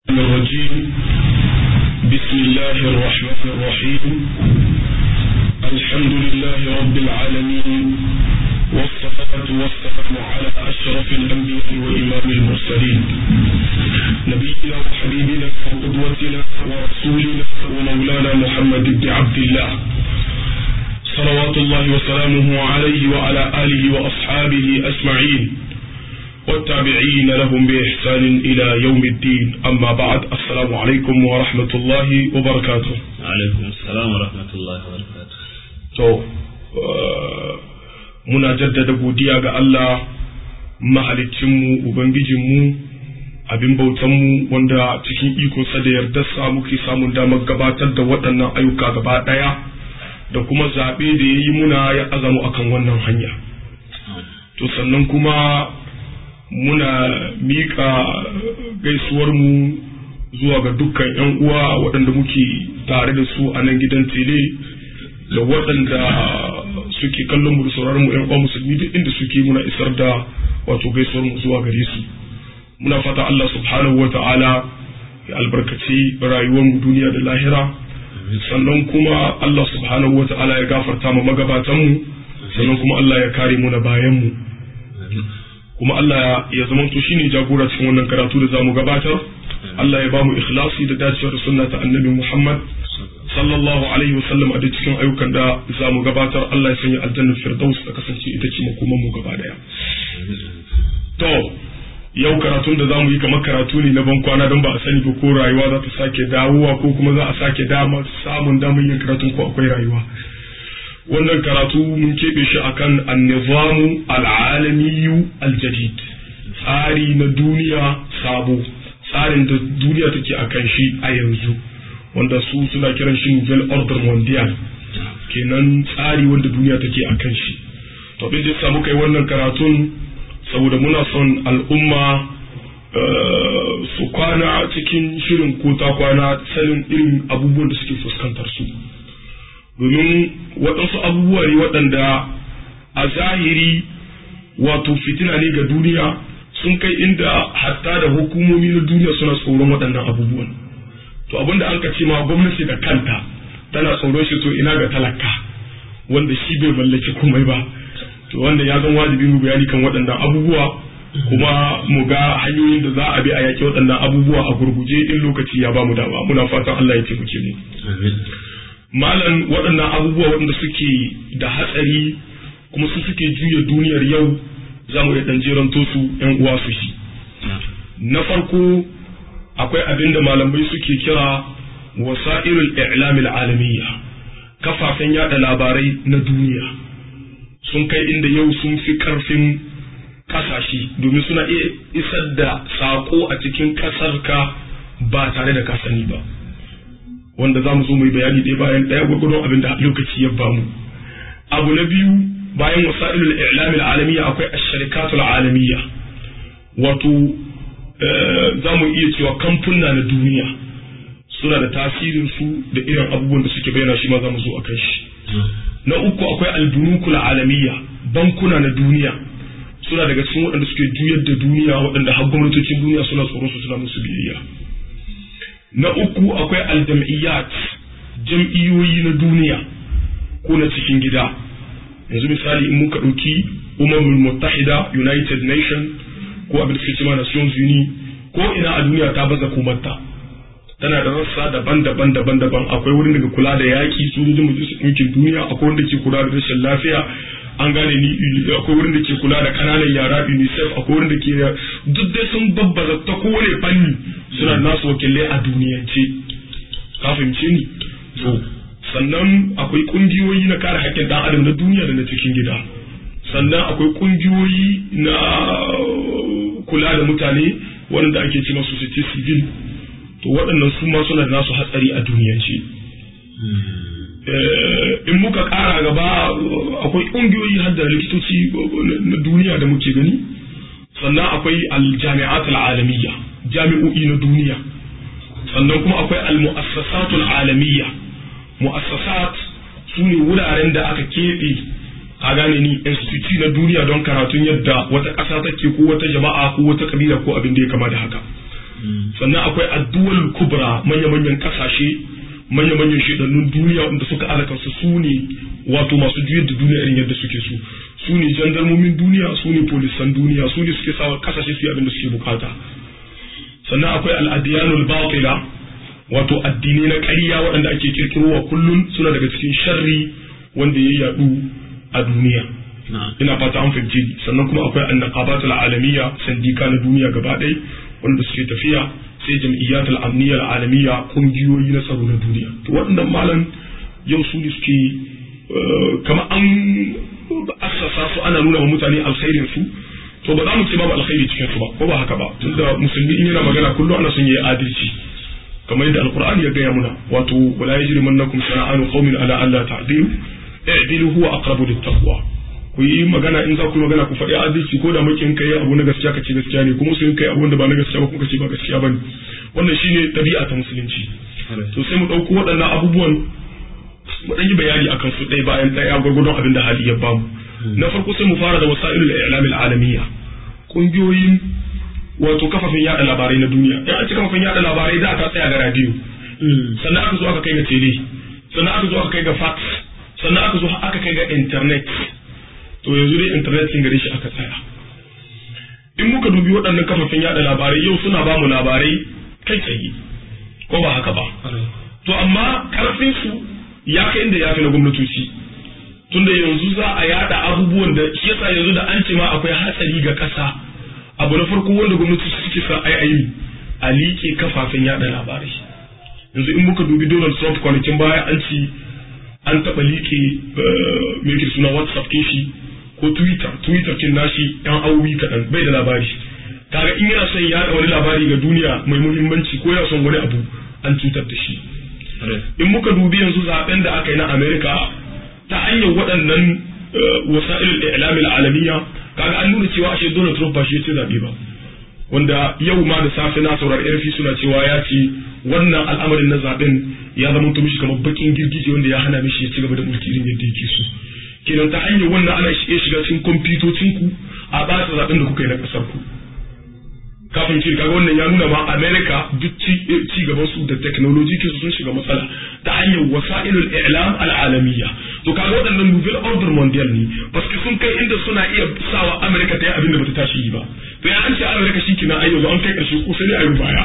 الرجيم بسم الله الرحمن الرحيم الحمد لله رب العالمين والصلاة والسلام على أشرف الأنبياء وإمام المرسلين نبينا وحبيبنا وقدوتنا ورسولنا ومولانا محمد بن عبد الله صلوات الله وسلامه عليه وعلى آله وأصحابه أجمعين والتابعين لهم بإحسان إلى يوم الدين أما بعد السلام عليكم ورحمة الله وبركاته عليكم السلام ورحمة الله وبركاته to muna jaddada godiya ga Allah mahalicinmu ubangijinmu abin bautanmu wanda cikin ikonsa da yardarsa muke samun damar gabatar da waɗannan ayyuka gaba ɗaya da kuma zaɓe da ya yi muna ya azamu akan wannan hanya to sannan kuma muna miƙa gaisuwarmu zuwa ga dukkan 'yan uwa waɗanda muke tare da su a nan gidan tele da waɗanda suke kallon mu da sauraron mu 'yan uwa musulmi duk inda suke muna isar da wato gaisuwarmu zuwa gare su muna fata Allah subhanahu wa ta'ala ya albarkaci rayuwar mu duniya da lahira sannan kuma Allah subhanahu wa ta'ala ya gafarta mu magabatan mu sannan kuma Allah ya kare mu na bayan mu kuma Allah ya zama to shine jagora cikin wannan karatu da zamu gabatar Allah ya ba mu ikhlasi da dacewar sunna ta annabi Muhammad sallallahu alaihi wa sallam a duk cikin ayyukan da zamu gabatar Allah ya sanya aljannar firdaus ta kasance ita ce makoman mu gaba daya to yau karatun da zamu yi kamar karatu ne na ban kwana don ba a sani ba ko rayuwa za ta sake dawowa ko kuma za a sake dama samun damar yin karatun ko akwai rayuwa wannan karatu mun keɓe shi akan annizamu al'alamiyu aljadid tsari na duniya sabo tsarin da duniya take akan shi a yanzu wanda su suna kiran shi nouvelle order mondial kenan tsari wanda duniya take akan shi to bin da samu kai wannan karatun saboda muna son al'umma su kwana cikin shirin ko ta kwana sanin irin abubuwan da suke fuskantar su domin waɗansu abubuwa ne waɗanda a zahiri wato fitina ne ga duniya sun kai inda hatta da hukumomi na duniya suna tsoron waɗannan abubuwan to abinda an ce ma gwamnati da kanta tana tsoron shi to ina ga talaka wanda shi bai mallaki komai ba to wanda ya zan wajibi mu bayani kan waɗannan abubuwa kuma mu ga hanyoyin da za a bi a yaƙi waɗannan abubuwa a gurguje in lokaci ya ba mu dama muna fatan Allah ya taimake mu malam waɗannan abubuwa waɗanda suke da hatsari kuma su suke juya duniyar yau za mu ɗan jeranto su ‘yan uwa su shi. Na farko akwai abin da malamai suke kira wasa'irul i'lamil alamiyya kafafen yada labarai na duniya sun kai inda yau sun fi ƙarfin ƙasashe domin suna iya isar da saƙo a cikin ƙasarka ba tare da kasani ba. wanda za mu zo mu yi bayani ɗaya bayan ɗaya gwargwadon abin da lokaci ya bamu abu na biyu bayan wasa'ilul i'lam al'alamiyya akwai ash-sharikatul alamiyya wato za mu iya cewa kamfuna na duniya suna da tasirin su da irin abubuwan da suke bayyana shi ma za mu zo akan shi na uku akwai albunukul alamiyya bankuna na duniya suna daga cikin waɗanda suke juyar da duniya waɗanda har gwamnatocin duniya suna tsoron su suna musu biyayya na uku akwai aljam'iyyat jam'iyyoyi na duniya ko na cikin gida yanzu misali in muka ɗauki umamul muttahida united nation ko abin da suke cewa nations uni ko ina a duniya ta baza komarta tana da rassa daban-daban daban-daban akwai wurin daga kula da yaƙi sojojin majalisar ɗinkin duniya akwai wanda ke kula da rashin lafiya an gane ni akwai wurin da ke kula da kananan yara unicef akwai wurin da ke duk dai sun babbaza ta kowane fanni suna nasu wakilai a duniyance ka fahimce ni to sannan akwai kungiyoyi na kare haƙƙin ɗan adam na duniya da na cikin gida sannan akwai kungiyoyi na kula da mutane wanda ake ce masu society civil to waɗannan su ma suna da nasu hatsari a duniyance in muka ƙara gaba akwai ƙungiyoyi har da likitoci na duniya da muke gani sannan akwai aljami'at al'alamiyya jami'o'i na duniya sannan kuma akwai al-mu'assasat al'alamiyya mu'assasat su ne wuraren da aka keɓe a gane ni institute na duniya don karatun yadda wata ƙasa take ko wata jama'a ko wata kabila ko abin da ya kama da haka sannan akwai addu'al kubra manya-manyan kasashe manya-manyan shedannun duniya wanda suka alaka su su ne wato masu juyar da duniya irin yadda suke su su ne jandarmomin duniya su ne polisan duniya su ne suke sawa kasashe su yi abin da suke bukata sannan akwai al'adiyanul batila wato addinai na ƙarya waɗanda ake kirkirowa kullum suna daga cikin sharri wanda ya yadu a duniya ina fata an fahimci sannan kuma akwai annaqabatul alamiyya sandika na duniya gaba ɗaya wanda suke tafiya sai jam'iyyatul amniyya alamiyya kungiyoyi na tsaro na duniya to waɗannan malam yau su ne suke kamar an assasa su ana nuna wa mutane alkhairin su to ba za mu ce babu alkhairi cikin su ba ko ba haka ba tunda musulmi in yana magana kullum ana son yayi adalci kamar yadda alqur'ani ya gaya muna wato wala yajrimannakum shana'anu qaumin ala alla ta'dilu i'dilu huwa aqrabu littaqwa ku yi magana in za ku yi magana ku faɗi adalci ko da makin kai abu na gaskiya ka ce gaskiya ne kuma sun kai abu da ba na gaskiya ba kuma ka ce ba gaskiya bane wannan shine ɗabi'a ta musulunci to sai mu ɗauko waɗannan abubuwan mu ɗan yi bayani akan su ɗaya bayan ɗaya gwargwadon abin da hali ya bamu na farko sai mu fara da wasa'ilul i'lam al'alamiyya kungiyoyin wato kafafen yada labarai na duniya in an ci kafafen yada labarai da aka tsaya ga radio sannan aka zo aka kai ga tele sannan aka zo aka kai ga fax sannan aka zo aka kai ga internet to yanzu dai internet sun gare shi aka tsaya in muka dubi waɗannan kafafen yada labarai yau suna ba mu labarai kai tsaye ko ba haka ba to amma karfin su ya kai inda ya fi na gwamnatoci tunda yanzu za a yada abubuwan da shi yasa yanzu da an ce ma akwai hatsari ga ƙasa abu na farko wanda gwamnati suke sa ai ayi a liƙe kafafen yada labarai yanzu in muka dubi Donald Trump kwanakin baya an ci an taɓa liƙe me yake suna WhatsApp kin shi ko Twitter Twitter kin nashi yan awowi kaɗan bai da labari kaga in yana son yada wani labari ga duniya mai muhimmanci ko yana son wani abu an cutar da shi in muka dubi yanzu zaben da aka yi na America ta hanyar waɗannan wasa'il i'lamil alamiya kaga an nuna cewa ashe Donald Trump ba shi ya ci zabe ba wanda yau ma da safe na saurari RFI suna cewa ya ce wannan al'amarin na zaben ya zama to mishi kamar bakin girgije wanda ya hana mishi ya ci gaba da mulki irin yadda yake so kenan ta hanyar wannan ana iya shiga cikin kwamfutocin ku a ɓata zaben da kuka yi na ƙasar ku kafin ce kaga wannan ya nuna ma America duk ci gaban su da technology ke sun shiga matsala ta hanyar wasa'ilul i'lam al'alamiyya to kaga waɗannan nouvelle order mondial ne paske sun kai inda suna iya sawa America ta yi abin da bata tashi yi ba to ya an ce America shi kina ayyo an kai karshe ko sai ne ayi baya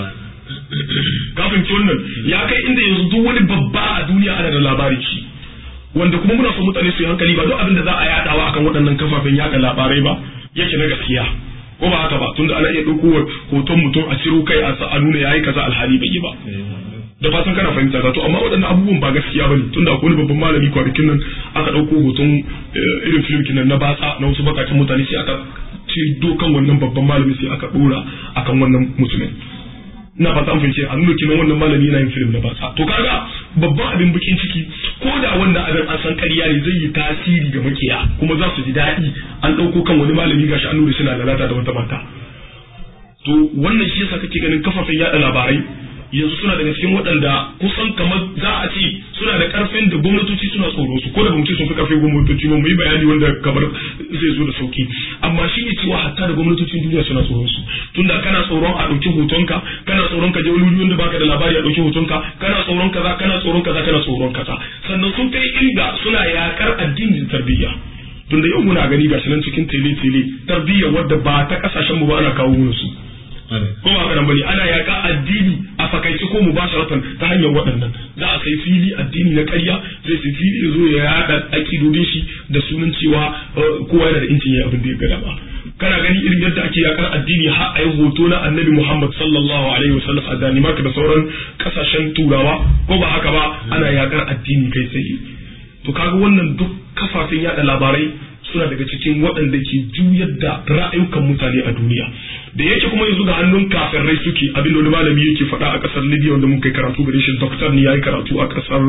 kafin ce wannan ya kai inda yanzu duk wani babba a duniya ana da labarin shi wanda kuma muna son mutane su yi hankali ba duk abin da za a yadawa akan waɗannan kafafen yada labarai ba yake na gaskiya ko ba haka ba tunda ana iya ɗauko hoton mutum a ciro kai a nuna yayi kaza alhali bai yi ba da fatan kana fahimta ta to amma waɗannan abubuwan ba gaskiya bane tunda akwai wani babban malami kwanakin nan aka ɗauko hoton irin film kinan na batsa na wasu bakakin mutane sai aka ci dokan wannan babban malami sai aka ɗora akan wannan mutumin ina fata an fahimce a nuna kinan wannan malami yana yin film na batsa to kaga babban abin bakin ciki ko da wannan abin an san ƙarya ne zai yi tasiri ga makiya kuma za su ji daɗi an ɗauko kan wani malami gashi an nuna suna lalata da wata mata to wannan shi yasa kake ganin kafafen yaɗa labarai yanzu suna daga cikin waɗanda kusan kamar za a ce suna da ƙarfin da gwamnatoci suna tsoro su ko da gwamnati sun fi ƙarfin gwamnatoci ba mu yi bayani wanda kamar zai zo da sauki amma shi ne cewa hatta da gwamnatocin duniya suna tsoron su tunda kana tsoron a ɗauki hotonka kana tsoron ka je wani wuri wanda baka da labari a ɗauki hotonka kana tsoron kaza kana tsoron kaza kana tsoron kaza sannan sun kai inda suna yakar addinin tarbiyya tunda yau muna gani gashi nan cikin tele-tele tarbiyya wadda ba ta kasashen mu ba ana kawo mana su ko ba haka nan bane ana yaƙa addini a fakaice ko mubasharatan ta hanyar waɗannan za a sai fili addini na ƙarya zai sai fili ya zo ya yaɗa akidodin shi da sunan cewa kowa yana da incin ya abin da ya gada ba kana gani irin yadda ake yakar addini har a yi hoto na annabi Muhammad sallallahu alaihi wasallam a Danimark da sauran kasashen turawa ko ba haka ba ana yakar addini kai tsaye to kaga wannan duk kafafen yada labarai suna daga cikin waɗanda ke juyar da ra'ayukan mutane a duniya da yake kuma yanzu ga hannun kafirai suke abin da wani malami yake faɗa a ƙasar libya wanda mun kai karatu gare shi doktor ne yayi karatu a ƙasar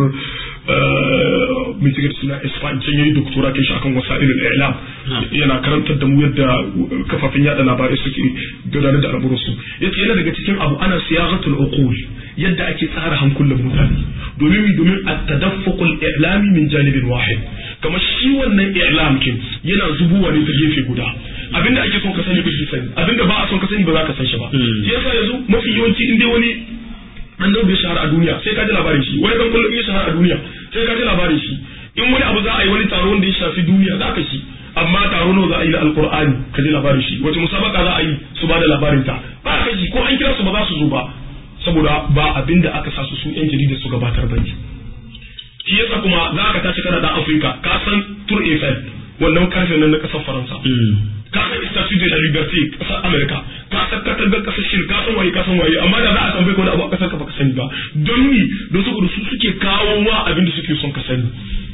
mitigar suna isfahan can yayi doktora kai shi akan wasa'ilul i'lam yana karantar da mu yadda kafafen yada labarai suke gudanar da al'amuran su yace yana daga cikin abu ana siyagatul uqul yadda ake tsara hankulan mutane domin domin at-tadaffuqul i'lami min janibin wahid kamar shi wannan i'lam kin yana zubuwa ne ta gefe guda abinda ake son ka sani ba shi sani abinda ba a son ka sani ba za ka san shi ba shi yasa yanzu mafi yawanci in dai wani annabi ya shahara a duniya sai ka ji labarin shi wani dan kullum ya shahara a duniya sai ka ji labarin shi in wani abu za a yi wani taro wanda ya shafi duniya za ka shi amma taro nawa za a yi na alkur'ani ka ji labarin shi wace musabaka za a yi su ba da labarin ta ba ka ji ko an kira su ba za su zo ba saboda ba abin da aka sa su su yan jarida su gabatar ba ne shi yasa kuma za ka tashi kana da afirka ka san tour eiffel wannan karfe nan na kasar faransa ka san statue de la liberté kasar america ka san katangar kasar shin ka san waye ka san waye amma da za a tambaye ka wani abu a kasar ka baka sani ba don ni don saboda su suke kawo ma abin da suke son ka sani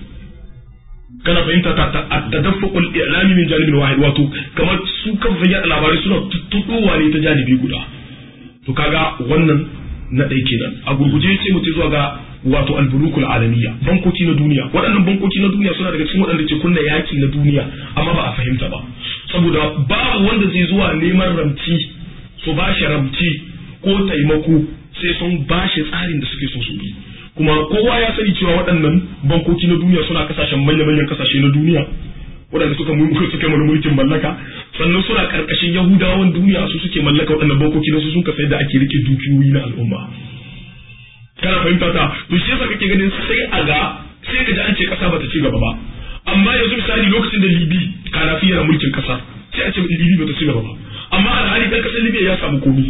kana fahimta ta tadaffuqul i'lami min janibin wahid wato kamar su kan yaɗa labarai suna tuttuɗowa ne ta janibi guda to kaga wannan na ɗai kenan a gurguje sai mu zuwa ga wato alburukul alamiya bankoki na duniya waɗannan bankoki na duniya suna daga cikin waɗanda ke kunna yaki na duniya amma ba a fahimta ba saboda babu wanda zai zuwa neman ramci su ba shi ramci ko taimako sai sun ba shi tsarin da suke son su bi kuma kowa ya sani cewa waɗannan bankoki na duniya suna kasashen manya-manyan kasashe na duniya waɗanda suka suka mana mulkin mallaka sannan suna karkashin yahudawan duniya su suke mallaka waɗannan bankoki na su sun kasa yadda ake rike dukiyoyi na al'umma kana fahimta ta to shi yasa kake ganin sai a ga sai ka ji an ce kasa bata ci gaba ba amma yanzu misali lokacin da libi kanafi yana mulkin kasa sai a ce libi bata ci gaba ba amma alhali dan kasar libya ya samu komi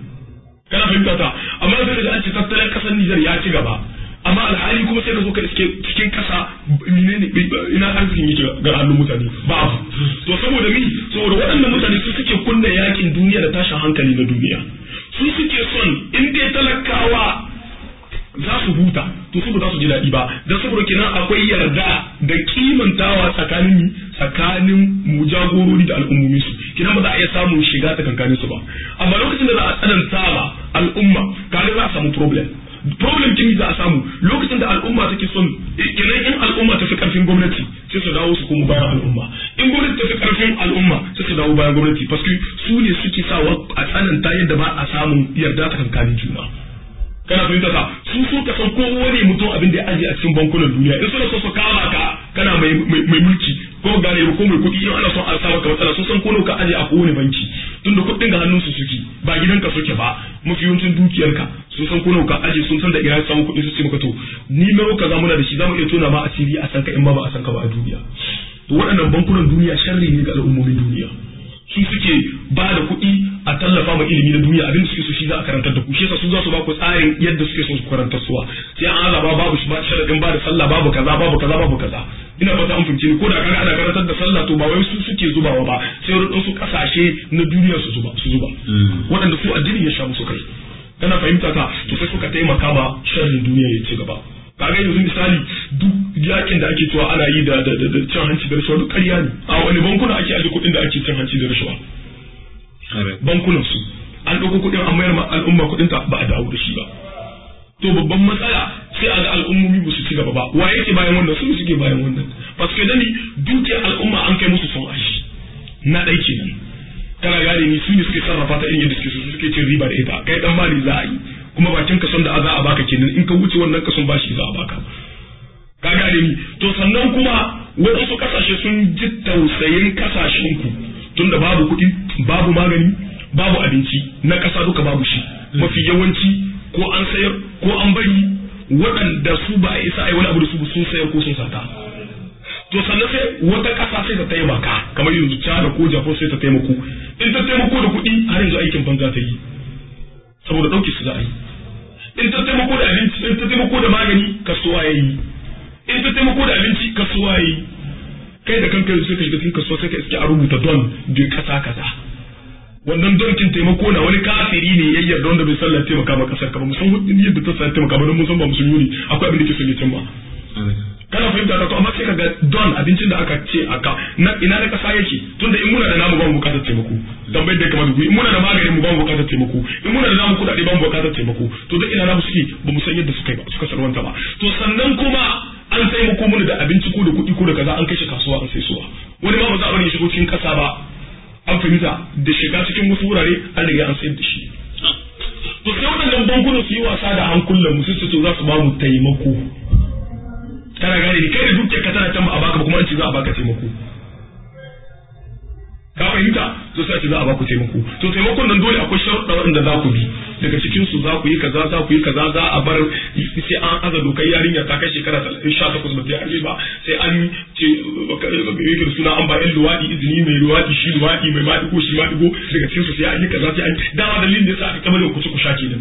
kana fahimta ta amma sai ka ji an ce tattalin kasar nijar ya ci gaba amma alhali kuma sai ka zo ka iske cikin kasa menene ina arzikin yake ga hannun mutane babu to saboda mi saboda waɗannan mutane su suke kunna yakin duniya da tashin hankali na duniya su suke son in dai talakawa za su huta to su ba za su ji daɗi ba don saboda kenan akwai yarda da kimantawa tsakanin tsakanin mu jagorori da al'ummomi su kenan ba za a iya samun shiga tsakankanin su ba amma lokacin da za a tsananta ba al'umma kaga za a samu problem problem kin za a samu lokacin da al'umma take son kenan in al'umma ta fi karfin gwamnati sai su dawo su kuma bayan al'umma in gwamnati ta fi karfin al'umma sai su dawo bayan gwamnati paske su ne suke sawa a tsananta yadda ba a samun yarda tsakankanin juna kana fahimta ka su so ka san kowane mutum abin da ya aje a cikin bankunan duniya in suna so su kama ka kana mai mai mulki ko gane ko mai kuɗi in ana son a sa maka matsala sun san ko ka aje a kowane banki tunda kuɗin ga hannun su suke ba gidanka suke ba mafi yawancin dukiyarka sun san ko ka aje sun san da ina samu kuɗi su ce maka to ni nawa kaza muna da shi zamu iya tona ma asiri a san ka in ma ba a san ka ba a duniya to waɗannan bankunan duniya sharri ne ga al'ummomin duniya su suke ba da kuɗi a tallafa ma ilimi na duniya abin da suke so shi za a karantar da ku shi yasa su za su ba ku tsarin yadda suke so su karantar suwa sai an azaba babu shi ba sharadin ba da sallah babu kaza babu kaza babu kaza ina fata an fahimce ni ko da kaga ana karantar da sallah to ba wai su suke zubawa ba sai wurin su kasashe na duniya su zuba su zuba waɗanda su addini ya sha musu kai kana fahimta ka to sai suka taimaka ma sharrin duniya ya ci gaba kaga yanzu misali duk yakin da ake cewa ana yi da da da cin hanci da rashawa duk ƙarya ne a wani bankuna ake aje kuɗin da ake cin hanci da rashawa bankunan su an ɗauko kuɗin an mayar ma al'umma kuɗin ta ba a dawo da shi ba to babban matsala sai a ga al'ummomi ba su ci gaba ba wa yake bayan wannan su suke bayan wannan paske dani dukiyar al'umma an kai musu son ashi na ɗai kenan kana gane ni su ne suke sarrafa ta irin yadda suke so suke cin riba da ita kai dan mali za a yi kuma bakin kason da za a baka kenan in ka wuce wannan kason bashi za a baka ka gane ni to sannan kuma waɗansu kasashe sun ji tausayin kasashen ku tunda babu kuɗi babu magani babu abinci na ƙasa duka babu shi mafi yawanci ko an sayar ko an bari waɗanda su ba a isa a yi wani abu da su sun sayar ko sun sata to sannan sai wata ƙasa sai ta taimaka kamar yanzu China ko Japan sai ta taimako in ta taimako da kuɗi har yanzu aikin banza ta yi saboda ɗauke su za a yi in ta taimako da abinci in ta taimako da magani kasuwa ya yi in ta taimako da abinci kasuwa ya yi kai da kanka sai ka shiga cikin kasuwa sai ka iske a rubuta don da kasa kaza wannan donkin taimako na wani kafiri ne ya yarda wanda bai sallah taimaka ba kasar ka ba musan hudin yadda ta sallah taimaka ba don mun san ba musulmi ne akwai abin da ke son ya cimma kana fahimta ta to amma sai ka ga don abincin da aka ce aka na ina na kasa yake tunda in muna da namu ba mu bukatar taimako tambayar da ya kamata ku in muna da maganin mu ba mu bukatar taimako in muna da namu kudade ba mu bukatar taimako to duk ina namu suke ba mu san yadda suka yi ba suka sarwanta ba to sannan kuma an taimako mana da abinci ko da kuɗi ko da kaza an kai shi kasuwa an sai suwa wani ma ba za a bari shigo cikin kasa ba an fahimta da shiga cikin wasu wurare an riga an sayar da shi to sai waɗannan bankunan su yi wasa da hankulan mu su to za su ba mu taimako kana gane ni kai da dukiyar ka tana can ba a baka ba kuma an ce za a baka taimako ka fahimta to sai a ce za a ba ku taimako to taimakon nan dole akwai sharuɗa waɗanda za ku bi daga cikin su za ku yi kaza za ku yi kaza za a bar sai an aza dokar yarinya ta kai shekara sha takwas ba ta yi ba sai an ce yake da suna an ba yan luwaɗi izini mai luwaɗi shi luwaɗi mai maɗigo shi maɗigo daga cikin su sai an yi kaza sai an dama dalilin da yasa aka kamar da kuce ku sha kenan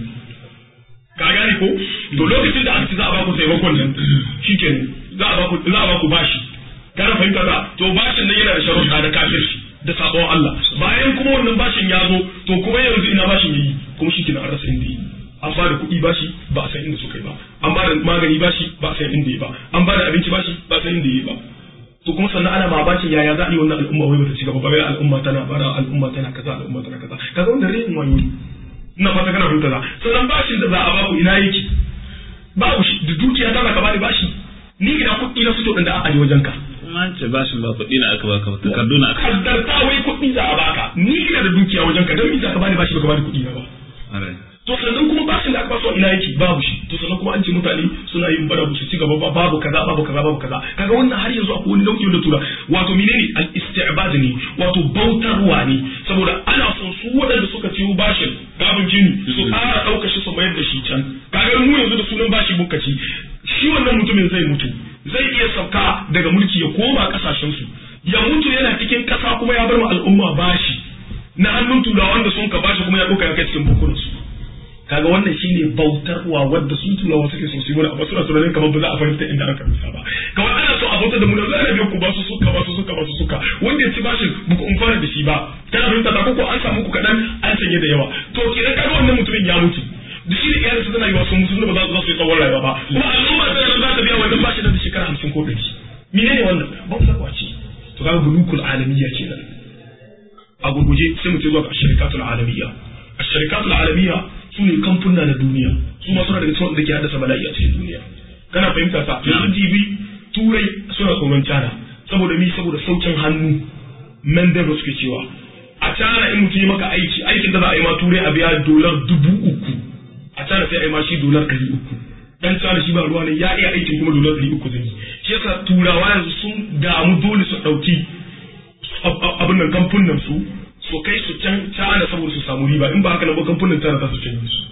ka gane ko to lokacin da aka ce za a ba ku taimakon nan shikenan za a ba ku za a ba ku bashi kana fahimta ba to bashin nan yana da sharuɗa da kafirci da sabon Allah bayan kuma wannan bashin ya zo to kuma yanzu ina bashin yayi kuma shi kina an rasa inda yi an ba da kuɗi bashi ba a san inda suka yi ba an ba da magani bashi ba a san inda yi ba an ba da abinci bashi ba a san inda yi ba to kuma sannan ana mamakin yaya za a yi wannan al'umma wai bata ci gaba ba bai al'umma tana bara al'umma tana kaza al'umma tana kaza kaga wannan rayin wayo ina fata kana fahimta za sannan bashin da za a baku ina yake babu shi da dukiya ta ka bani bashi ni ina kuɗi na fito da a aje wajen ka kuma an ce bashin ba kuɗi na aka baka ba takardu na aka kaddarta wai kuɗi za a baka ni ina da dukiya wajen ka don me za ka bani bashi baka bani kuɗi na ba to sannan kuma bashin da aka ba su ina yake babu shi to sannan kuma an ce mutane suna yin bara su ci gaba ba babu kaza babu kaza babu kaza kaga wannan har yanzu akwai wani nau'i da tura wato menene al isti'bad ne wato bautarwa ne saboda ana son su waɗanda suka ciwo bashin gabin jini su ƙara ɗauka shi su mayar da shi can kaga mu yanzu da sunan bashi muka ci shi wannan mutumin zai mutu zai iya sauka daga mulki ya koma kasashen su ya mutu yana cikin ƙasa kuma ya bar ma al'umma bashi na hannun turawan da sun ka bashi kuma ya ɗauka ya kai cikin bukunan su kaga wannan shine bautarwa wadda sun turawa suke so su yi amma suna tunanin kamar ba za a fahimta inda aka rusa ba kawai ana so a bautar da mu da zai ku ba su suka ba su suka ba su suka wanda ya ci bashin buku umfana da shi ba kana fahimta ta ko an samu ku kaɗan an sanye da yawa to kenan kaga wannan mutumin ya mutu da shi da iyalinsa tana yiwa sun mutu ba za su yi tsawon rayuwa ba kuma al'umma tana nan za ta biya wannan bashin da shekara hamsin ko ɗari menene wannan bautarwa ce to kaga bulukul alamiyya kenan a gurguje sai mu ce zuwa ga shirkatul alamiyya a shirkatul alamiyya su ne kamfuna na duniya su ma suna daga cikin wanda ke haddasa bala'i a cikin duniya kana fahimta sa yanzu jibi turai suna tsoron cana saboda mi saboda saukin hannu mendel suke cewa a cana in mutum yi maka aiki aikin da za a yi ma turai a biya dolar dubu uku a cana sai a yi ma shi dolar ɗari uku dan cana shi ba ruwa ne ya iya aikin kuma dolar ɗari uku zai yi shi yasa turawa yanzu sun damu dole su ɗauki abin nan kamfunan su su kai su can cana saboda su samu riba in ba haka nan ba kamfanin tana ta su canje su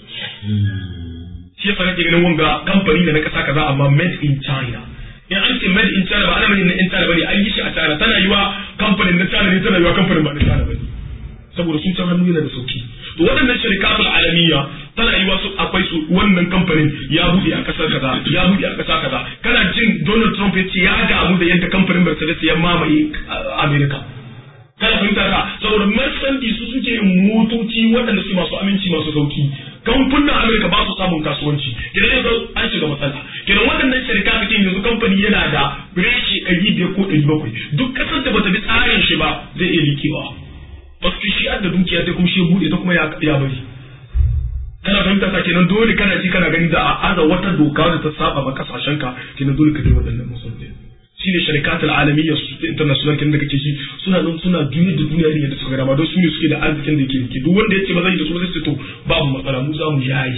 shi yasa kake ganin wanga kamfani da na kasa kaza amma made in China in an ce made in China ba ana mai in China bane an yi shi a China tana yiwa kamfanin na China ne tana yiwa kamfanin ba na China bane saboda sun can hannu yana da sauki to waɗannan shirikatul alamiya tana yiwa su akwai su wannan kamfanin ya buɗe a ƙasar kaza ya buɗe a ƙasa kaza kana jin Donald Trump ya ce ya damu da yadda kamfanin Mercedes ya mamaye America kana fahimta ka saboda Mercedes su suke motoci waɗanda su masu aminci masu sauki kamfanin Amerika ba su samun kasuwanci kenan yanzu an shiga matsala kenan waɗannan shirka suke yanzu kamfani yana da reshi ɗari biyar ko ɗari bakwai duk ƙasar da bata bi tsarin shi ba zai iya likewa paske shi da dukiya ta kuma shi ya buɗe ta kuma ya bari kana fahimta ka kenan dole kana ji kana gani da a aza wata doka da ta saba ma kasashen ka kenan dole ka bi waɗannan musulmi shi ne sharikatul alamiyya international kin da kake shi suna nan suna duniya da duniya ne yadda suka gama don su ne suke da arzikin da yake rike duk wanda yace ba zai da su zai to babu matsala mu za mu yayi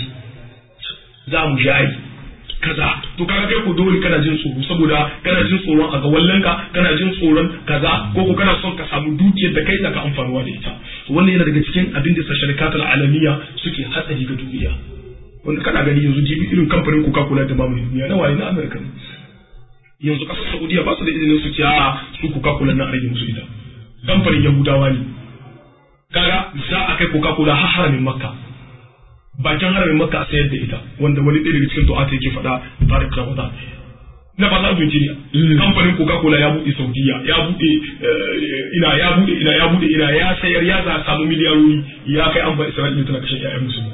za mu yayi kaza to kaga kai ko dole kana jin tsoro saboda kana jin tsoron a ga wallanka kana jin tsoron kaza ko ko kana son ka samu dukiyar da kai ka amfanuwa da ita to wannan yana daga cikin abin da sharikatul alamiyya suke hatsari ga duniya wanda kana gani yanzu jibi irin kamfanin Coca-Cola da mamaye duniya na waye na America ne yanzu kasar Saudiya ba su da izinin su ce a su Coca-Cola na rage musu ita kamfanin Yahudawa ne kaga za a kai Coca-Cola har haramin Makka bakin haramin Makka a sayar da ita wanda wani ɗaya daga cikin du'ata yake faɗa Tariq Ramadan na ba za su ne kamfanin Coca-Cola ya buɗe Saudiya ya buɗe ina ya buɗe ina ya buɗe ina ya sayar ya za samu miliyarori ya kai an ba Isra'ila tana kashe ƴaƴan musulmi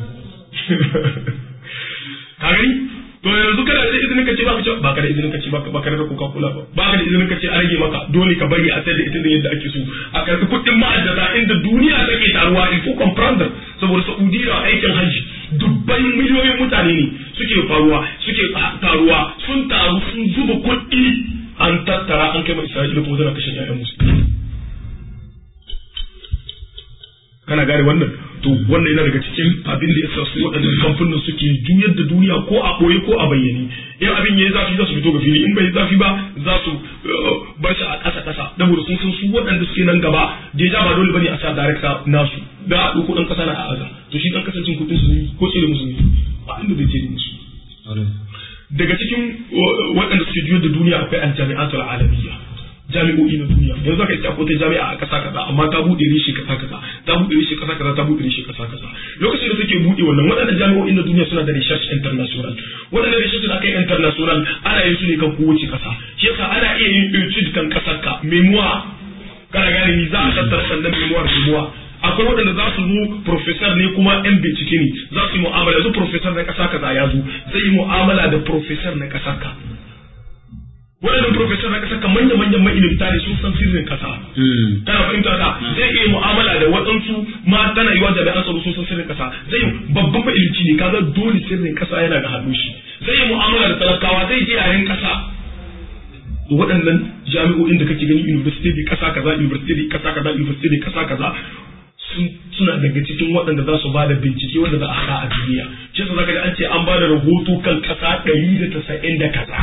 ka gani to yanzu kana da izinin ka ce ba ka ce ba ka da izinin ka ce ba ka da coca cola ba ba ka da izinin ka ce a rage maka dole ka bari a sayar da ita da yadda ake so a karɓi kuɗin ma'aikata inda duniya take taruwa il faut comprendre saboda saudiya aikin hajji dubban miliyoyin mutane ne suke faruwa suke taruwa sun taru sun zuba kuɗi an tattara an kai ma isra'ila kuma tana kashe ƴaƴan musu kana gane wannan to wannan yana daga cikin abin da yasa su waɗannan kamfanin suke juyar da duniya ko a ɓoye ko a bayyane in abin yayi zafi za su fito ga fili in bai zafi ba za su bar shi a ƙasa ƙasa saboda sun san su waɗanda suke nan gaba deja ba dole bane a sa director nasu da a ɗauko ɗan ƙasa na a aza to shi ɗan ƙasancin kuɗin su ko tsere musu ne a inda bai tsere musu daga cikin waɗanda suke juyar da duniya akwai aljami'atul alamiyya jami'o'i na duniya yanzu zaka iska ko ta jami'a a ƙasa kaza amma ta buɗe reshe ƙasa kaza ta buɗe reshe ƙasa kaza ta buɗe reshe ƙasa kaza lokacin da suke buɗe wannan waɗannan jami'o'i na duniya suna da research international waɗannan research da aka yi international ana yin su ne kan kowace ƙasa shi yasa ana iya yin etude kan ƙasar ka memoir kana gane ni za a tattara sannan memoir memoir akwai waɗanda za su zo professor ne kuma yan bincike ne za su yi mu'amala yanzu professor na ƙasa kaza ya zo zai yi mu'amala da professor na ƙasar ka waɗannan professor na ƙasa kan manya manyan ma'ilimta ne sun san sirrin ƙasa kana fahimta ta zai iya mu'amala da waɗansu ma tana yiwa jami'an tsaro sun san sirrin ƙasa zai babban ma'ilimci ne kaga dole sirrin ƙasa yana ga hannun shi zai yi mu'amala da talakawa zai je yaren ƙasa waɗannan jami'o'in da kake gani university ƙasa kaza university ƙasa kaza university ƙasa kaza suna daga cikin waɗanda za su ba da bincike wanda za a haɗa a duniya shi yasa zaka ji an ce an ba da rahoto kan ƙasa ɗari da tasa'in da kaza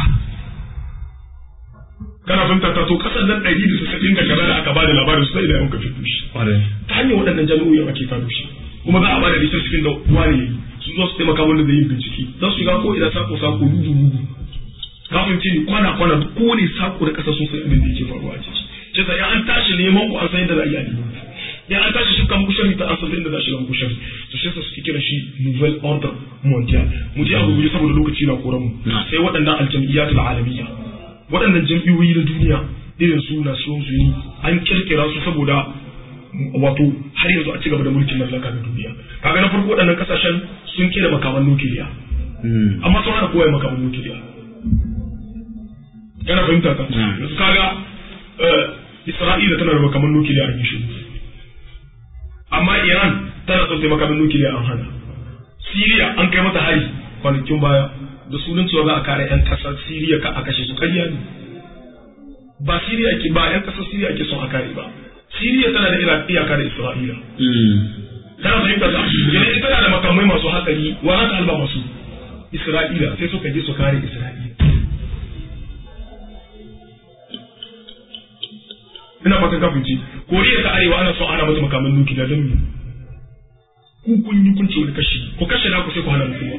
kana fahimta ta to ƙasar nan ɗari da tasa'in da kaza da aka ba da labarin su sai da yawan ka fito shi ta hanyar waɗannan jami'o'in ake fado shi kuma za a ba da research cikin da wani su zo su taimaka wanda zai yi bincike za su shiga ko ina sako sako dudu dudu ka fahimce ni kwana kwana kowane sako da ƙasa sun san abin da yake faruwa a ciki shi yasa an tashi neman ku an san yadda za a yi a neman ya an tashi shi kan kushari ta asali inda za shi kan kushari to shi yasa suke kira shi nouvelle ordre mondial mu je a gurguje saboda lokaci na koran mu sai waɗannan aljam'iyyat alamiyya waɗannan jam'iyyoyi na duniya irin su Nations Unies an kirkira su saboda wato har yanzu a ci gaba da mulkin mallaka na duniya kaga na farko waɗannan kasashen sun kera makaman nukiliya amma sun hana kowa makaman nukiliya kana fahimta ta yanzu kaga Isra'ila tana da makaman nukiliya a shi amma Iran tana son sai makamin nukiliya an hana. Siriya an kai mata hari kwanakin baya da sunan cewa za a kare 'yan kasar Siriya ka a kashe su ƙarya ne. Ba Siriya ke ba 'yan kasar Siriya ake son a kare ba. Siriya tana da iyaka da Isra'ila. Kana fahimta ta? Yana ita tana da makamai masu hatsari wa za ta halba masu Isra'ila sai suka je su kare Isra'ila. ina fatan kafin ci koriya ta arewa ana son ana mata makaman nukiliya don me ku kun yi kun ce wani kashi ku kashe na ku sai ku hana mutum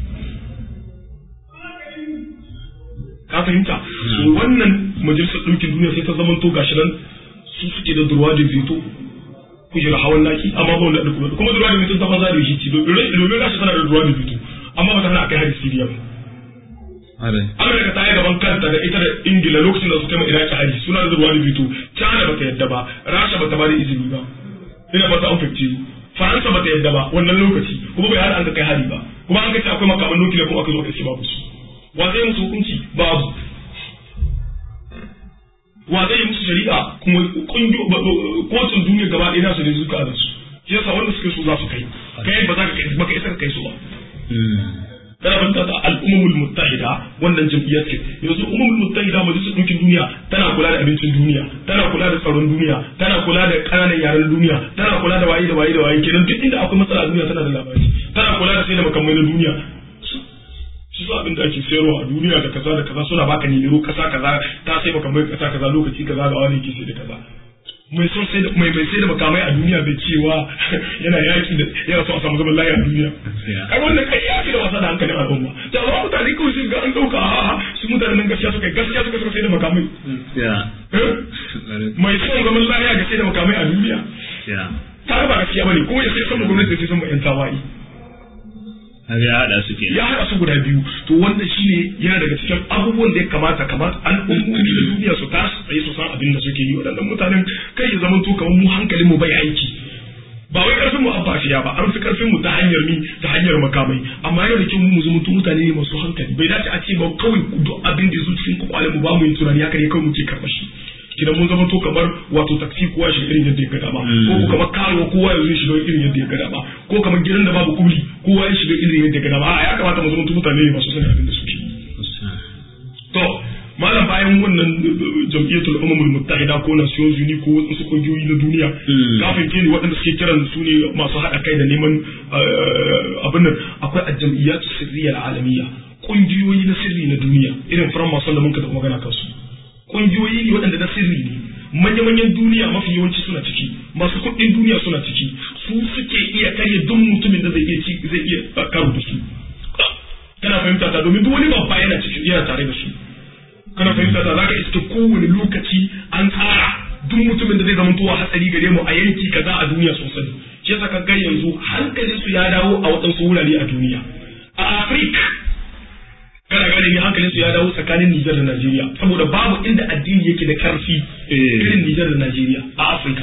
ka fahimta so wannan majalisar ɗinkin duniya sai ta zama to gashi nan su suke da durwa da veto kujera hawan naki amma ba wanda kuma kuma durwa da veto ta banza da shi ci domin gashi tana da durwa da veto amma ba ta hana akai hari Siriya ba Amurka ta yi gaban kanta da ita da Ingila lokacin da su kai Iraki hari suna da ruwa da bito China bata yadda ba Rasha bata ba da izini ba ina ba ta an fifty Faransa bata yadda ba wannan lokaci kuma bai hada an kai hari ba kuma an kace akwai makaman nukiliya kuma aka zo aka ce babu su wa zai musu hukunci babu wa zai musu shari'a kuma kotun duniya gaba ɗaya nasu ne zuka da su shi yasa wanda suke so za su kai kai ba za ka kai baka isa ka kai su ba kana fahimta da al'ummul muttahida wannan jam'iyyar ce yanzu ummul muttahida majalisar ɗinkin duniya tana kula da abincin duniya tana kula da tsaron duniya tana kula da ƙananan yaren duniya tana kula da waye da waye da waye kenan duk inda akwai matsala a duniya tana da labari tana kula da sai da makamai na duniya su su abin da ake sayarwa a duniya da kaza da kaza suna baka nilo kasa kaza ta sai makamai kasa kaza lokaci kaza ga wani ke sai da kaza mai son sai da mai mai sai da makamai a duniya bai cewa yana yaki da yana so a samu zaman lafiya a duniya ai wannan kai ya fi da wasa da hankalin al'umma da ba mutane kawai sai ga an dauka a su mutane nan gaskiya suka gaskiya suka suka sai da makamai mai son zaman lafiya ga sai da makamai a duniya ta ba gaskiya bane kuma ya sai san gwamnati sai san yan tawayi Har ya haɗa su kenan. ya haɗa su guda biyu to wannan shine yana daga cikin abubuwan da ya kamata kamata al'ummomi da duniya su tashi tsaye su san abin da suke yi waɗannan mutanen kai ya zama to kamar mu hankalin mu bai aiki ba wai karfin mu abbafiya ba an fi karfin mu ta hanyar mi ta hanyar makamai amma yana da kyau mu zama to mutane ne masu hankali bai dace a ce ba kawai duk abin da ya zo cikin kwakwalen mu ba mu yin tunani haka ne kawai muke karɓa shi kidan mun zama to kamar wato taksi kowa shi irin yadda ya gada ba ko kamar karo kowa ya zo shi irin yadda ya gada ba ko kamar gidan da babu kubli kowa ya shiga irin yadda ya gada ba a ya kamata mu zama to mutane ne masu sanin abin da suke to malam bayan wannan jam'iyyatul umamul muttahida ko nations uni ko wasu kungiyoyi na duniya kafin ke ne waɗanda suke kiran su ne masu haɗa kai da neman abin nan akwai a jam'iyyatu sirriyar alamiya kungiyoyi na sirri na duniya irin faran masu da mun ka magana kansu kungiyoyi ne waɗanda na sirri ne manya-manyan duniya mafi yawanci suna ciki masu kuɗin duniya suna ciki su suke iya karya duk mutumin da zai iya ci zai iya karo da su kana fahimta ta domin duk wani babba yana cikin yana tare da su kana fahimta ta zaka iske kowane lokaci an tsara duk mutumin da zai zama tuwa hatsari gare mu a yanki kaza a duniya sosai shi yasa ka ga yanzu hankalin su ya dawo a waɗansu wurare a duniya a Afirka kana gane ni hankalin su ya dawo tsakanin Nijar da Najeriya saboda babu inda addini yake da karfi irin Nijar da Najeriya a Afirka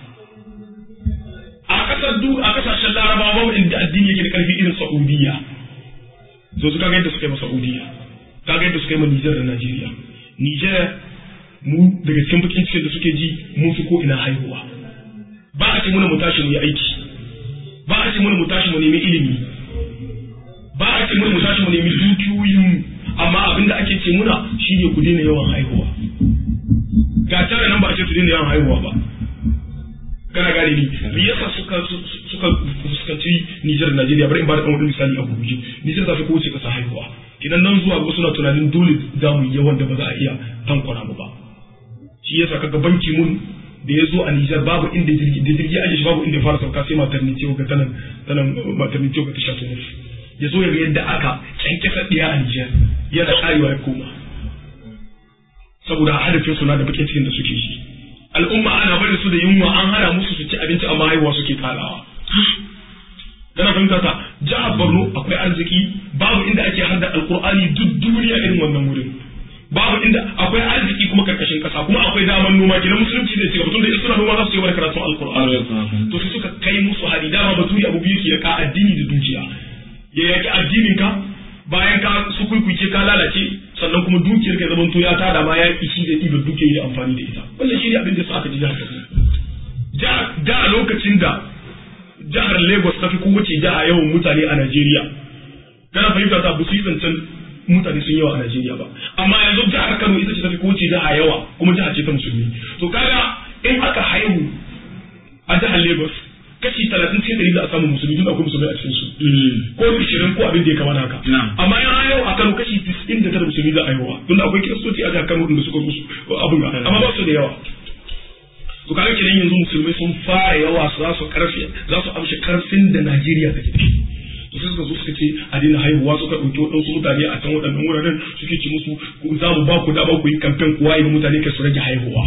a kasar du a kasashen Larabawa babu inda addini yake da karfi irin Saudiya so su kaga yadda suka yi ma Saudiya kaga yadda suka yi ma Nijar da Najeriya Nijar mu daga cikin bakin cikin da suke ji mun fi ko ina haihuwa ba a ce muna mu tashi mu yi aiki ba a ce muna mu tashi mu nemi ilimi ba a ce muna mu tashi mu nemi dukiyoyin amma abinda ake ce muna shine ku daina yawan haihuwa ga tare nan ba a ce su daina yawan haihuwa ba kana gane ni me yasa suka suka fuskanci Nijar da Najeriya bari in ba da wani misali a gurguje Nijar ta fi kowace kasa haihuwa idan nan zuwa ga suna tunanin dole za mu yi yawan da ba za a iya tankwana mu ba shi yasa kaga banki mun da ya zo a Nijar babu inda jirgi da jirgi aje shi babu inda fara sauka sai maternity ga tanan tanan maternity ga ta shato ne ya zo ya ga yadda aka kyankyasa ɗiya a Nijar yana karewa ya koma saboda hadafin suna da bakin cikin da suke shi al'umma ana barin su da yunwa an hana musu su ci abinci amma haihuwa suke karawa kana fahimta ta jihar Borno akwai arziki babu inda ake hada alkur'ani duk duniya irin wannan wurin babu inda akwai arziki kuma karkashin kasa kuma akwai daman noma kenan musulunci zai ci gaba tunda in suna noma za su yi wani karatun alkur'ani to su suka kai musu hari dama baturi abu biyu ke ka addini da dukiya ya yaki addinin ka bayan ka su kuikuce ka lalace sannan kuma dukiyar ka zaman to ya tada ma ya ishi da ɗibar dukiyar yi amfani da ita wannan shi ne abin da su aka ji jihar Kaduna da a lokacin da jihar Lagos ta fi kowace jiha yawan mutane a Najeriya kana fahimta ta busu yi zancen mutane sun yawa a Najeriya ba amma yanzu jihar Kano ita ce ta fi kowace jiha yawa kuma jiha ce ta musulmi to kaga in aka haihu a jihar Lagos kashi talatin cikin ɗari za a samu musulmi tun akwai musulmi a cikin su ko ishirin ko abin da ya kamata haka amma yan haihu a Kano kashi tis'in da tara musulmi za a haihuwa tun akwai kiristoci a jihar Kano da suka musu abin ga amma ba su da yawa to kaga kenan yanzu musulmai sun fara yawa su za su karfi za su amshi karfin da Najeriya take da shi to sai suka zo suka ce a daina haihuwa suka ɗauki waɗansu mutane a can waɗannan wuraren suke ci musu za mu ba ku dama ku yi kamfen kuwa yi mutane kai su rage haihuwa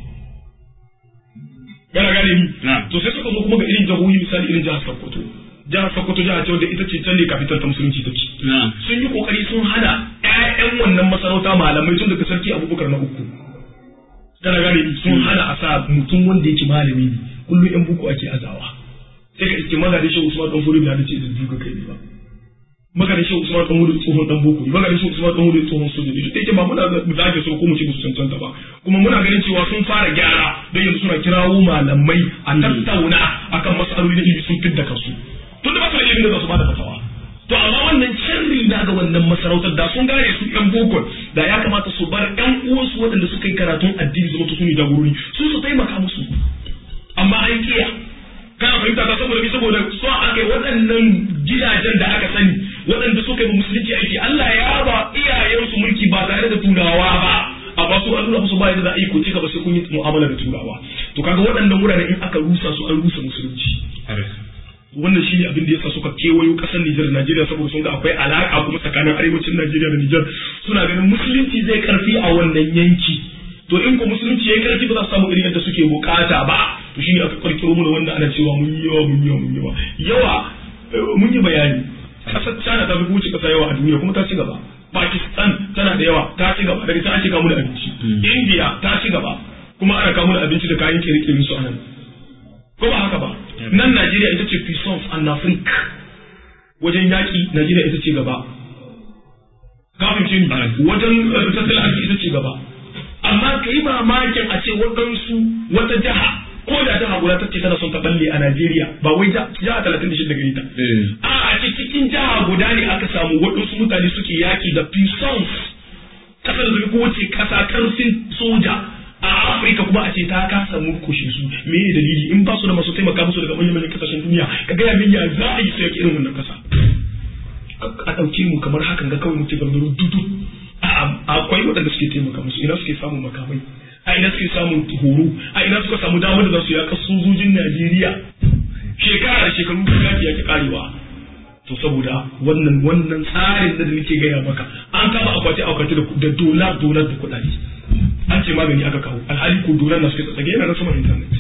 gana gane ni to sai suka zo kuma ga irin jihohi misali irin jihar Sokoto jihar Sokoto jihar ce wanda ita ce can ne kafitar ta musulunci take sun yi kokari sun hana ƴaƴan wannan masarauta malamai tun daga sarki Abubakar na uku kana gane sun hana a sa mutum wanda yake malami ne kullum yan buku ake azawa sai ka iske magadin shi Usman dan Furi da ce da duka kai ne ba magadin shi Usman dan Furi tsohon dan boko ne magadin shi Usman dan Furi tsohon soja ne duk ba muna da ake so ko mu ce musu cancanta ba kuma muna ganin cewa sun fara gyara don yanzu suna kirawo malamai a tattauna akan mas'aloli da ilimi sun fidda kansu tun da ba su da ilimin da za su bada fatawa to amma wannan sharri na ga wannan masarautar da sun gane su yan boko da ya kamata su bar yan uwansu waɗanda suka yi karatun addini zama su ne jagorori su su taimaka musu amma an kiya kana fahimta ta saboda bi saboda so aka yi waɗannan gidajen da aka sani waɗanda suka yi musulunci aiki Allah ya ba iyayensu mulki ba tare da turawa ba amma su an nuna musu ba yadda za a yi ko ci gaba sai kun yi mu'amala da turawa to kaga waɗannan wuraren in aka rusa su an rusa musulunci wannan shine abin da yasa suka kewayo kasar Nijar da Najeriya saboda sun ga akwai alaka kuma tsakanin arewacin Najeriya da Nijar suna ganin musulunci zai karfi a wannan yanki to in ko musulunci yayi karfi ba za su samu irin yadda suke bukata ba to shine aka karkiro mu da wanda ana cewa mun yi yawa mun yi yawa mun yi yawa yawa mun yi bayani kasar China ta fi wuce kasa yawa a duniya kuma ta ci gaba Pakistan tana da yawa ta ci gaba daga ta ake kamu da abinci India ta ci gaba kuma ana kamu da abinci da kayan kere-kere su anan ko ba haka ba nan Najeriya ita ce puissance en Afrique wajen yaƙi Najeriya ita ce gaba kafin ce wajen tattalin arziki ita ce gaba amma ka yi mamakin a ce waɗansu wata jiha ko da jiha guda ta ce tana son ta balle a Najeriya ba wai jiha talatin da shida gari ta a a ce cikin jiha guda ne aka samu waɗansu mutane suke yaƙi da puissance kasar da ko wace kasa karfin soja a Afirka kuma a ce ta kasa murkushe su me ne dalili in ba su da masu taimaka musu daga manyan manyan kasashen duniya ka ga min ya za a yi su irin wannan kasa a ɗauke mu kamar hakan ga kawai muke gangaro dudu akwai waɗanda suke taimaka musu ina suke samun makamai a ina suke samun horo a ina suka samu damar da za su yaƙa sojojin Najeriya shekara da shekaru yaki yake karewa to saboda wannan wannan tsarin da nake gaya maka an kama akwati akwati da dolar dolar da kuɗaɗe an ce magani aka kawo alhali ko dolar na suke tsatsage yana na saman internet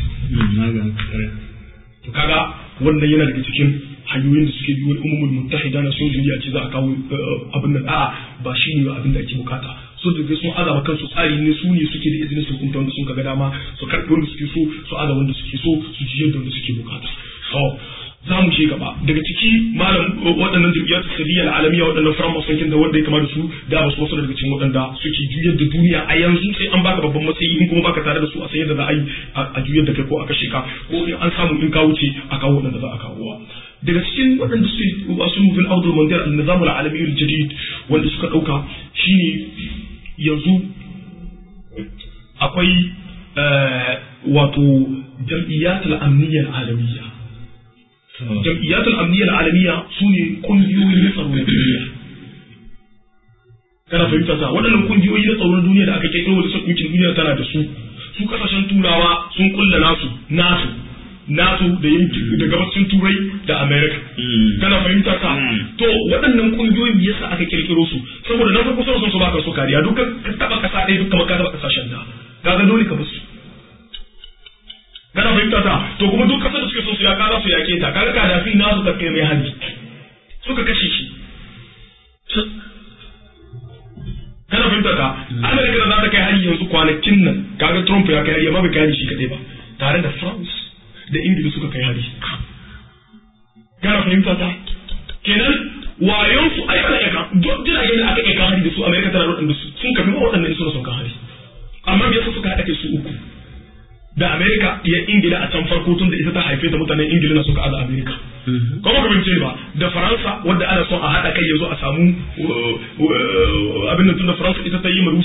to kaga wannan yana daga cikin hanyoyin da suke biyuwar umumul muttahida na sun duniya ce za a kawo abin nan a'a ba shi ne abin da ake bukata so da sun azaba kansu tsari ne su ne suke da izinin su hukunta wanda sun ga dama su karɓi wanda suke so su aza wanda suke so su ji yadda wanda suke bukata so za mu je gaba daga ciki malam waɗannan jam'iyyar sirriya al'alamiya waɗannan firan masankin da wanda ya kama da su da ba su wasu daga cikin waɗanda suke juyar da duniya a yanzu sai an baka babban matsayi in kuma baka tare da su a san yadda za a yi a juyar da kai ko a kashe ka ko in an samu in ka wuce a kawo waɗanda za a kawo daga cikin waɗanda su wasu mufin audul mandiyar al-nizam al-alami al-jadid wanda suka ɗauka shine yanzu akwai wato jam'iyyatul amniyyar alamiyya jam'iyyatul amniyyar alamiyya su ne kungiyoyi na tsaro na duniya kana fahimta sa waɗannan kungiyoyi na tsaro na duniya da aka kirkiro da sakuncin duniya tana da su su kasashen turawa sun kulla nasu nasu nasu da yankin da gabacin turai da america kana fahimta ka to waɗannan kungiyoyi me yasa aka kirkiro su saboda na farko sun su baka su kariya duk ka taba kasa ɗaya duk kamar ka taba kasashen da kaga dole ka basu kana fahimta ta to kuma duk kasar da suke so su ya kaza su yake ta kaga kadafi nasu ka kai mai hali suka kashe shi kana fahimta ta america da za ta kai hari yanzu kwanakin nan kaga trump ya kai hari amma bai kai hari shi kadai ba tare da france da ingila suka kai hari kana fahimta ta kenan wayon su ai ana iya duk jiragen da aka iya kan hari da su america tana da su sun kafi ma waɗannan suna son kan hari amma me yasa suka haɗa kai su uku da america ya ingila a can farko tun da ita ta haife ta mutanen ingila na suka aza america kuma ka bince ba da faransa wadda ana son a haɗa kai yanzu a samu abin da tun da faransa ita ta yi ma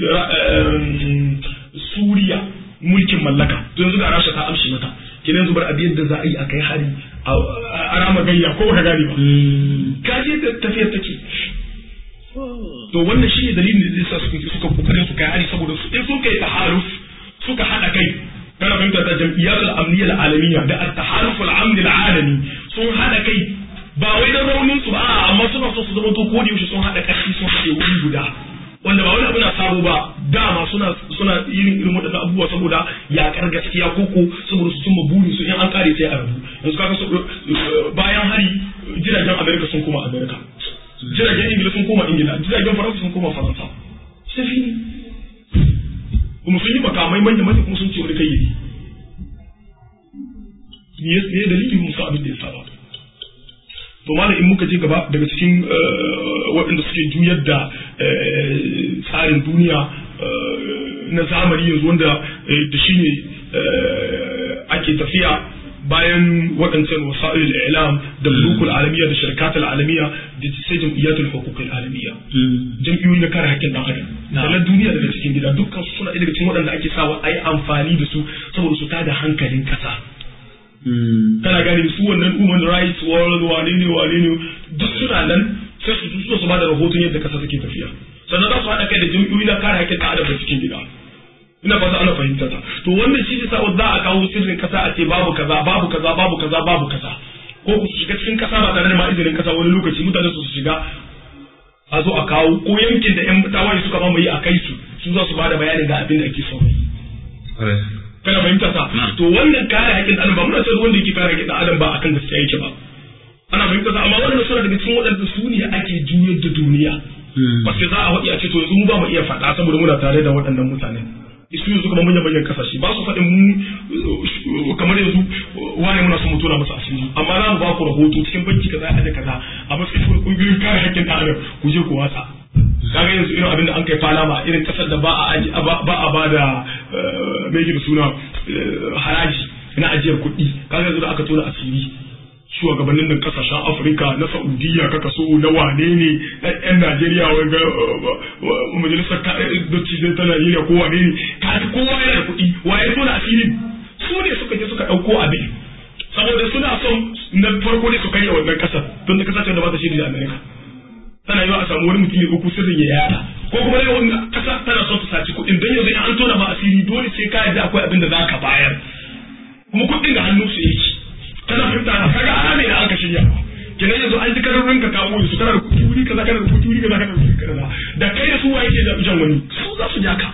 suriya mulkin mallaka to yanzu ga rasha ta amshi mata kina yanzu bar abin da za a yi a kai hari a rama gayya ko baka gane ba kaje da tafiyar take to wannan shi ne dalilin da yasa suka suka kokarin su kai hari saboda su in sun kai tahaluf suka hada kai kana fahimta da jam'iyyatul amniyya alalamiya da at-tahaluf al-amni al-alami sun hada kai ba wai da raunin su ba amma suna so su zama to ko da yaushe sun hada kashi sun haɗe wuri guda wanda ba wani abu na sabo ba dama suna suna yin irin waɗannan abubuwa saboda yaƙar gaskiya koko saboda su cimma burin su in an kare sai a rabu yanzu kaga bayan hari jiragen Amerika sun koma Amerika jiragen Ingila sun koma Ingila jiragen Faransa sun koma Faransa sai fini kuma sun yi makamai manya manya kuma sun ce wani kai yi ne dalilin musa abin da ya saba to malam in muka je gaba daga cikin waɗanda suke juyar da tsarin duniya na zamani yanzu wanda da shi ne ake tafiya bayan waɗancan wasa'il ilam da mulukul alamiya da shirkatul alamiya da sai jam'iyyatul hukukul alamiya jam'iyyoyi na kare haƙƙin ɗan adam sannan duniya daga cikin gida dukkan su suna daga cikin waɗanda ake sawa a yi amfani da su saboda su tada hankalin ƙasa kana gani su wannan human rights world wane ne wane ne duk suna nan sai su su su ba da rahoton yadda kasa take tafiya sannan za su haɗa kai da jam'iyyoyi na kare haƙƙin adam da cikin gida ina fata ana fahimta ta to wannan shi ne sa'o za a kawo sirrin kasa a ce babu kaza babu kaza babu kaza babu kaza ko ku shiga cikin kasa ba tare da ma izinin kasa wani lokaci mutane su shiga a zo a kawo ko yankin da yan tawaye suka mamaye a kai su su za su ba da bayanin ga abin da ake so kana fahimta sa to wannan kare haƙƙin adam ba muna sai wanda yake kare haƙƙin adam ba akan gaskiya yake ba ana fahimta sa amma wannan suna daga cikin waɗanda su ne ake juyar da duniya wasu za a waɗi a ce to yanzu mu ba mu iya faɗa saboda muna tare da waɗannan mutanen isu yanzu kuma manyan manyan kasashe ba su faɗin mu kamar yanzu wani muna son mu tura masa asiri amma za mu ba ku rahoto cikin banki kaza a kaza a matsayin ƙungiyoyin kare haƙƙin ɗan adam ku je ku watsa kaga yanzu irin abin da an kai falama irin kasar da ba a ba a ba da mai da suna haraji na ajiyar kuɗi kaga yanzu da aka tona asiri shugabannin da kasashen afirka na saudiya kaka so na wane ne yan najeriya wai ga majalisar dattijai ta najeriya ko wane ne ka kowa yana da kuɗi waye so na asirin su ne suka je suka ɗauko abin saboda suna son na farko ne su karya wannan kasar don da kasashen da ba ta shiri da amerika tana yiwa a samu wani mutum ya ɗauko sirrin ya yada ko kuma dai wannan kasa tana son ta saci kuɗin don yanzu in an tona ba asiri dole sai ka yarda akwai abin da za ka bayar kuma kuɗin da hannun su yake kana fahimta kaga ame da aka shirya kenan yanzu an ji kararin ka kawo su kana da kuɗi wuri kaza kana da kuɗi wuri kaza kana da kuɗi kaza da kai da su waye ke da jan wani su za su ja ka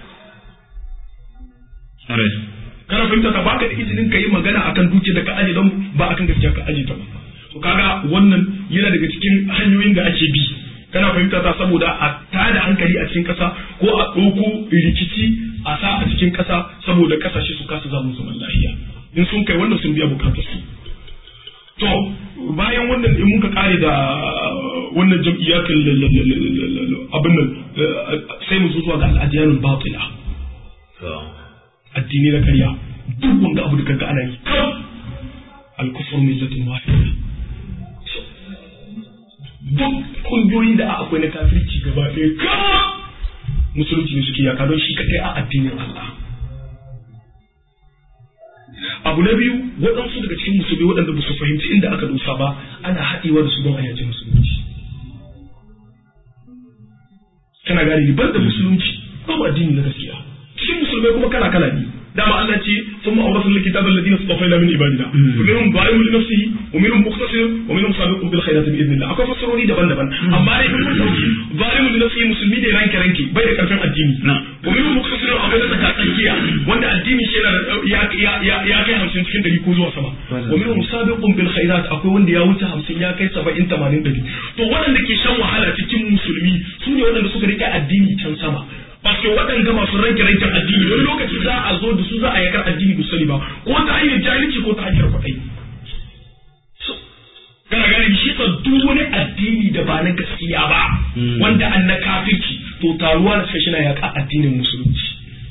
kana fahimta ta baka da izinin ka yi magana akan duke da ka aje don ba akan gaskiya ka aje ta ba to kaga wannan yana daga cikin hanyoyin da ake bi kana fahimta ta saboda a tada hankali a cikin kasa ko a ɗauko rikici a sa a cikin kasa saboda kasashe su kasa zamu zaman lafiya in sun kai wannan sun biya bukatar su to bayan wannan in muka kare da wannan jam'iyyatul abin nan sai mu zuwa ga al'adiyanul batila addini na karya duk wanda abu da kaga ana yi kam al-kufr millatun wahida duk kungiyoyi da akwai na kafirci gaba ɗaya kam musulunci ne suke yaka don shi kadai a addinin Allah abu na biyu waɗansu daga cikin musulmi waɗanda ba su fahimci inda aka dosa ba ana haɗewa da su don a yaji musulunci kana gane ban da musulunci babu addini na gaskiya cikin musulmai kuma kala kala ne dama Allah ce sun ma'auratan likita da ladina su tafai min ibadina wa minhum zalimun li nafsihi wa minhum muqtasid wa minhum sabiqun bil khairati bi idnillah akwai fasarori daban-daban amma dai kun dauki zalimun li nafsihi musulmi ne ranke ranke bai da karfin addini wa minhum muqtasid akwai da tsaka tsakiya wanda addini shi yana ya ya ya kai 50 cikin 100 ko zuwa sama wa minhum sabiqun bil khairat akwai wanda ya wuce 50 ya kai 70 80 100 to waɗanda ke shan wahala cikin musulmi su ne waɗanda suka rike addini can sama Paske waɗanda masu ranke ranken addini wani lokaci za a zo da su za a yakar addini ba sani ba ko ta hanyar jahilci ko ta hanyar kwaɗayi. Kana gane shi ka duk wani addini da ba na gaskiya ba wanda an na kafirci to taruwa na sai na yaƙa addinin musulunci.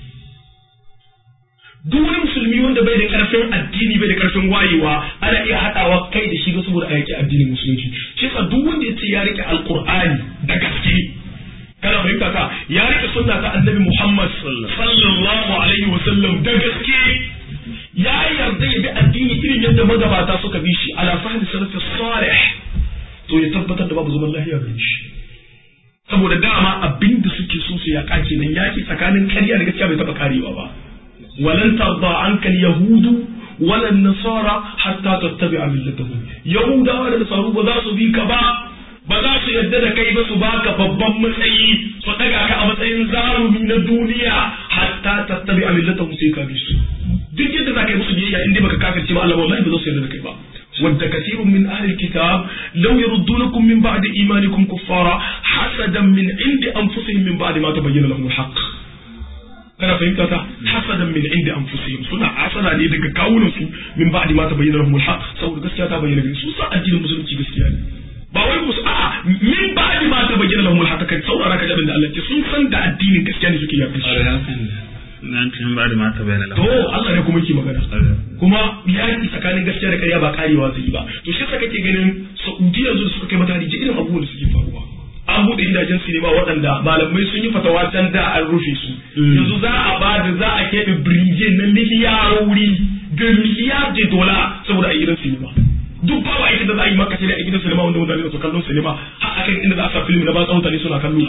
Duk wani musulmi wanda bai da ƙarfin addini bai da ƙarfin wayewa ana iya haɗawa kai da shi ga saboda a yaƙi addinin musulunci. Shi ka duk wanda ya ce ya riƙe alƙur'ani da gaske kana fahimta ka ya rike sunna ta annabi Muhammad sallallahu alaihi wa sallam da gaske ya yarda ya bi addini irin yadda magabata suka bi shi ala fahmi salafi salih to ya tabbatar da babu zaman lafiya gare shi saboda dama abinda suke so su yaka kenan yaki tsakanin ƙarya da gaskiya bai taba karewa ba walan tarda anka yahudu wala nasara hatta tattabi'a millatahum yahudawa da nasaru ba za su bi ka ba ba za su yarda da kai ba su baka babban matsayi su daga ka a matsayin zarumi na duniya hatta tattabi a millatan sai ka bi su duk yadda za ka yi musu biyayya inda baka kafirce ba Allah wallahi ba za su yarda da kai ba wadda kasirun min ahli alkitab law yaruddunakum min ba'di imanikum kuffara hasadan min indi anfusihim min ba'di ma tabayyana lahum alhaq kana fahimta ta hasadan min indi anfusihim suna asala ne daga kawunan su min ba'di ma tabayyana lahum alhaq saboda gaskiya ta bayyana gare su sa addinin musulunci gaskiya ne ba wai musu a'a min ba di ma ta bayyana lahum haka kai saurara ka jabin da Allah ce sun san da addinin gaskiya ne suke yafi nan tun ba da mata bayyana to Allah ne kuma yake magana kuma yaki tsakanin gaskiya da ƙarya ba karewa zai yi ba to shi yasa kake ganin Saudi yanzu da suka kai mata ji irin abubuwan da suke faruwa an buɗe gidajen sinima waɗanda malamai sun yi fatawa can da an rufe su yanzu za a ba da za a keɓe birije na miliyarori da miliyar de dola saboda a yi gidan sinima duk ba ba ita da za a yi maka sai da a gidan sinima wanda mutane su kallon sinima har akan inda za a sa film na ba mutane suna kallo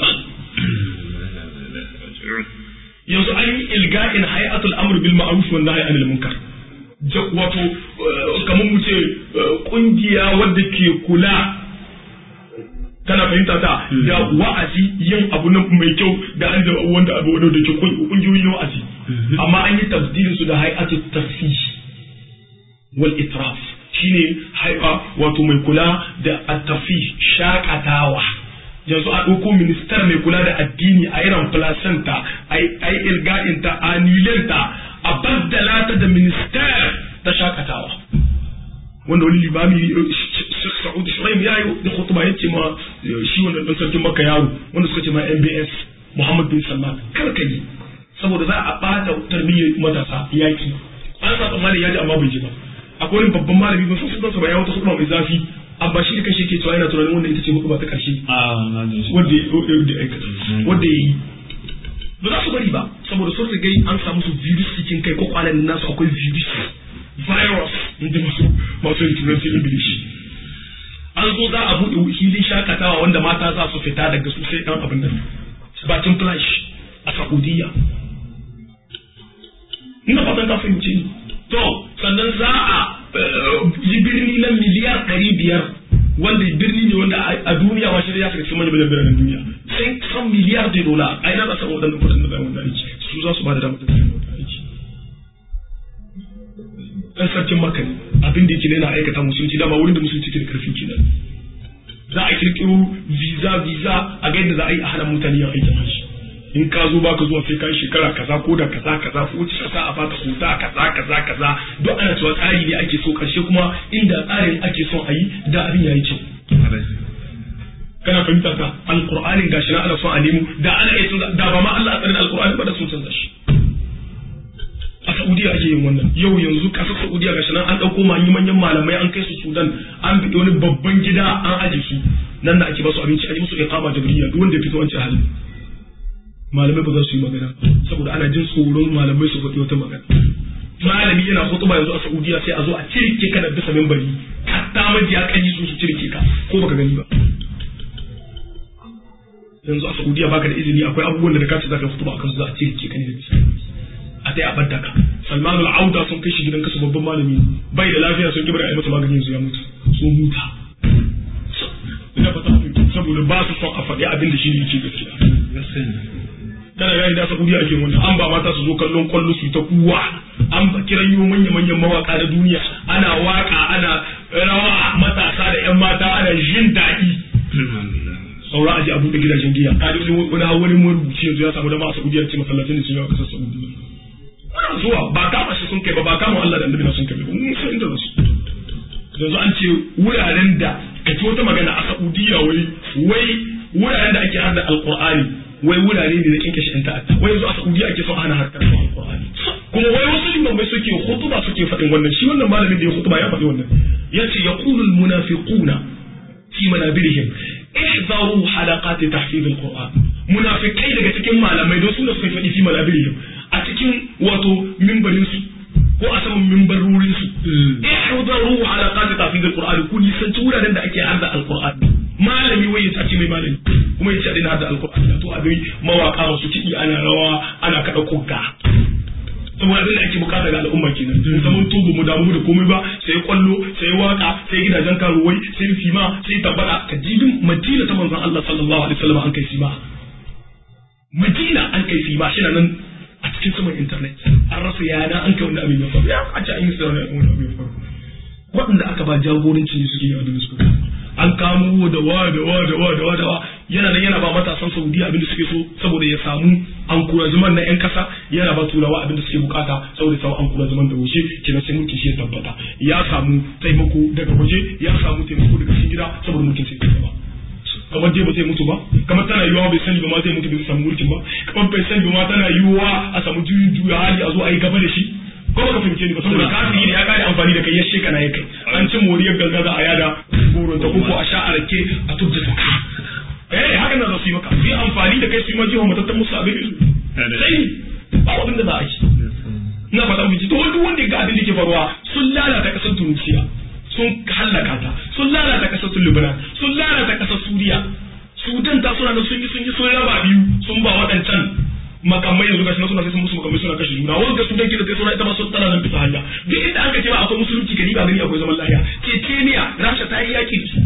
yanzu an yi ilga'in hay'atul amr bil ma'ruf wa nahy anil munkar wato kamar mu ce kungiya wadda ke kula kana fahimta ta da wa'azi yin abu na mai kyau da an da wanda abu wanda ke kungiyoyi na wa'azi amma an yi tabdilin su da hay'atul tafsir wal itraf shine haifa wato mai kula da attafi shakatawa yanzu a ɗauko ministar mai kula da addini a irin placenta a yi ilga'inta a nilenta a baddala ta da ministar ta shakatawa wanda wani limami Sheikh Sa'ud Shuraim ya yi da khutba ya ce ma shi wannan dan sarkin Makka yaro wanda suka ce ma MBS Muhammad bin Salman kar ka yi saboda za a bata tarbiyyar matasa yaki an sa tsammanin ya ji amma bai ji ba akwai wani babban malami ba san sunansa ba ya wata hukuma mai zafi amma shi da kashe ke cewa yana tunanin wannan ita ce hukuma ta karshe wanda ya aikata wanda ya yi ba za su bari ba saboda sun riga an samu su virus cikin kai ko kwanan nasu akwai virus virus inda masu masu yin turanci ingilishi an zo za a buɗe filin shakatawa wanda mata za su fita daga su sai ɗan abin nan bakin flash a saudiya ina fatan ka fahimce ni to sannan za a yi birni na miliyar ɗari biyar wanda birni ne wanda a duniya ma shi ya shiga cikin manyan biranen duniya sai san miliyar da dola a ina za su samu waɗannan kuɗin da bayan wanda aiki su za su ba da damar da bayan wanda aiki ɗan sarkin maka ne abin da yake yana aikata musulunci dama wurin da musulunci ke da karfin kenan za a kirkiro visa visa a ga yadda za a yi a hana mutane yin aikin hajji in ka zo baka zuwa sai ka yi shekara kaza ko da kaza kaza ko wuce kasa a baka kota kaza kaza kaza duk ana cewa tsari ne ake so karshe kuma inda tsarin ake son a yi da abin yayi kyau kana fahimta ka alqur'anin gashi na ana son a nemo da ana iya canza da ba ma Allah a tsarin alqur'ani ba da sun canza shi a Saudiya ake yin wannan yau yanzu kasar Saudiya gashi nan an dauko manyan manyan malamai an kai su Sudan an bi wani babban gida an aje su nan da ake ba su abinci aje musu iqama jabriya duk wanda ya fito wancan halin malamai ba za su yi magana saboda ana jin tsoron malamai su faɗi wata magana malami yana hutuba yanzu a Saudiya sai a zo a cirke ka da bisa mimbari hatta majiya kanyi su su cirke ka ko baka gani ba yanzu a Saudiya baka da izini akwai abubuwan da ka ce zaka hutuba akan su za a cirke ka ne da bisa a dai a badda ka Salman al-Auda sun kai shi gidan kasa babban malami bai da lafiya sun kibra a yi masa magani yanzu ya mutu sun muta ina fata saboda ba su son a faɗi abin da shi ne yake gaskiya kana gani da Saudiya ake wannan an ba mata su zo kallon kwallo su ta kuwa an ba kiran yi manya manyan mawaka na duniya ana waka ana rawa matasa da yan mata ana jin daɗi saura aji abu da gidajen giya ka da wani wani marubuci yanzu ya samu dama a Saudiya ce masallacin da sun yawa kasar Saudiya wannan zuwa ba kama shi sun kai ba ba kama Allah da annabi na sun kai ba mun san inda su yanzu an ce wuraren da ka ci wata magana a Saudiya wai wai wuraren da ake hada alqur'ani wai wurare ne da kinke shi yan ta'adda wai yanzu a Saudiya ake son hana harkar alqur'ani kuma wai wasu limamai suke hutuba suke faɗin wannan shi wannan malamin da ya hutuba ya faɗi wannan yace yaqulu almunafiquna fi manabirihim ihzaru halaqat tahfiz alquran munafikai daga cikin malamai don su da suka faɗi fi manabirihim a cikin wato mimbarin su ko a saman mimbarorin su ihzaru halaqat tahfiz alquran ku nisanci wuraren da ake hadda alquran malami wai ya ce mai malami kuma ya ce a daina hadda alquran to abin mawaka masu kiɗi ana rawa ana kaɗa kogga saboda abin da ake bukata ga al'umma kenan in zaman tubu mu damu da komai ba sai kwallo sai waka sai gidajen karuwai sai fima sai tabbata ka jibin madina ta manzon Allah sallallahu alaihi wasallam an kai fima madina an kai fima shi nan a cikin saman internet an rasa yana an kai wanda abin ya faru ya a ce an yi sai wani abin ya faru waɗanda aka ba jagoranci ne suke yi abin da suka an kamo da wa da wa da wa da wa da wa yana nan yana ba matasan Saudiya abin da suke so saboda ya samu an kura zaman na yan kasa yana ba turawa abin da suke bukata saboda samu an kura zaman da wuce kenan sai mulkin shi ya tabbata ya samu taimako daga waje ya samu taimako daga cikin gida saboda mulkin sai ya kamar dai ba zai mutu ba kamar tana yiwuwa bai sani ba ma zai mutu bai samu mulkin ba kamar bai sani ba ma tana yiwuwa a samu juyin juya hali a zo a yi gaba da shi ko ba ka fahimce ni ba saboda kafiri ne ya kare amfani da kai ya sheka na ya kai an ci moriyar gangaza a yada burin ta koko a sha a rake a tubda ta eh hakan da za su yi maka su yi amfani da kai su yi ma jiwa matattan musu abin isu sai ba abin da za a yi ina fata mu ji to duk wanda ga abin da ke faruwa sun lalata kasar Tunisia sun hallaka ta sun lalata kasar Lebanon sun lalata kasar Suriya Sudan ta suna sun yi sun yi sun raba biyu sun ba waɗancan makamai yanzu gashi na suna sai sun musu makamai suna kashe juna wanda Sudan ke da kai suna ita ma sun tana nan bisa hanya duk inda aka ce ba akwai musulunci gari ba gani akwai zaman lafiya Chechnya Rasha ta yi yaki da su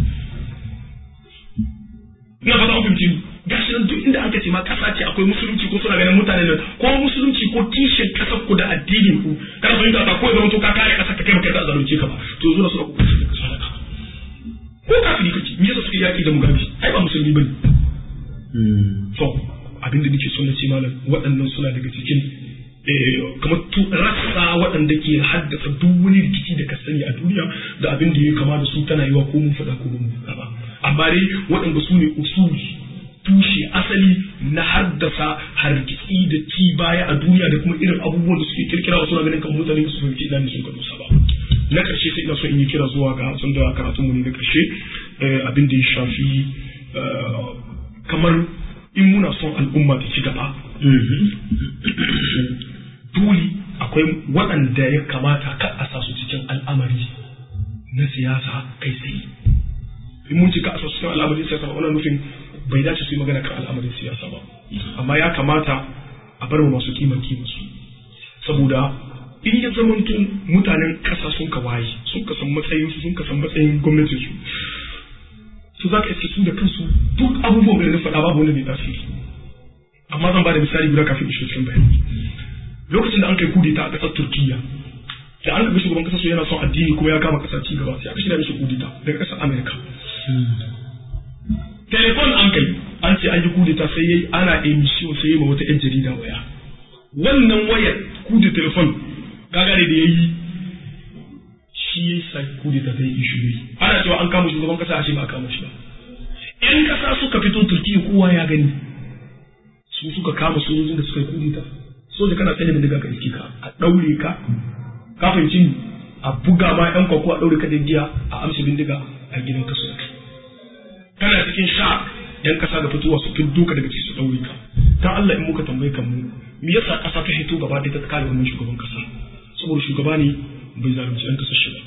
ina fata an fahimci gashi nan duk inda aka ce ma kasa ce akwai musulunci ko suna ganin mutane nan ko musulunci ko kishin kasar ku da addinin ku kana fahimta ta ko zama to ka kare kasar ka kai maka da zalunce ka ba to zo na suna ku kashe ka sadaka ko kafiri kake me yasa suke yaki da mugabe ai ba musulmi bane to abin da nake so na ce malam waɗannan suna daga cikin kamar rassa waɗanda ke haddasa duk wani rikici da ka sani a duniya da abin da ya kama da su tana yiwa ko mun faɗa ko mun faɗa ba amma dai waɗanda su ne usuli tushe asali na haddasa hargitsi da ci baya a duniya da kuma irin abubuwan da suke kirkira wasu na ganin kan mutane su fahimci ina ne sun ka dosa ba na ƙarshe sai ina so in yi kira zuwa ga sun da karatun mu ne na ƙarshe abin da ya shafi kamar in muna son al'umma ta ci gaba dole akwai waɗanda ya kamata ka a sa su cikin al'amari na siyasa kai tsaye in mun ci ka a sa su cikin al'amarin siyasa ba wannan nufin bai dace su yi magana kan al'amarin siyasa ba amma ya kamata a bar mu masu kiman kima su saboda in ya zamanto mutanen ƙasa sun ka waye sun ka san matsayin su sun ka san matsayin gwamnatin su su za ka iske su da kansu duk abubuwan da na faɗa babu wanda bai tasiri amma zan ba da misali guda kafin ishe cikin bayani lokacin da an kai kudeta a ƙasar turkiya da an kaga shugaban ƙasar su yana son addini kuma ya kama ƙasar ci gaba sai aka shirya mishi kudeta daga ƙasar amerika telefon an kai an ce an yi kudeta sai yayi ana emission sai yayi ma wata yan jarida waya wannan wayar kudeta telefon gagare da yayi shi ya sa kudeta zai yi shuri ana cewa an kama shugaban ƙasa a ce ba a kama shi ba yan ƙasa suka fito turkiya kowa ya gani su suka kama sojojin da suka yi kudeta soja kana tsaye da daga ka iske ka a ɗaure ka ka fahimci a buga ma yan kwakwa a ɗaure ka da giya a amsa bindiga a gidan kaso kana cikin sha yan kasa da fitowa su fiddo ka daga cikin su ɗaure ka dan Allah in muka tambaye kan mu me yasa kasa ta hito gaba ɗaya ta kare wannan shugaban kasa saboda shugaba ne bai zalunci yan kasa shi ba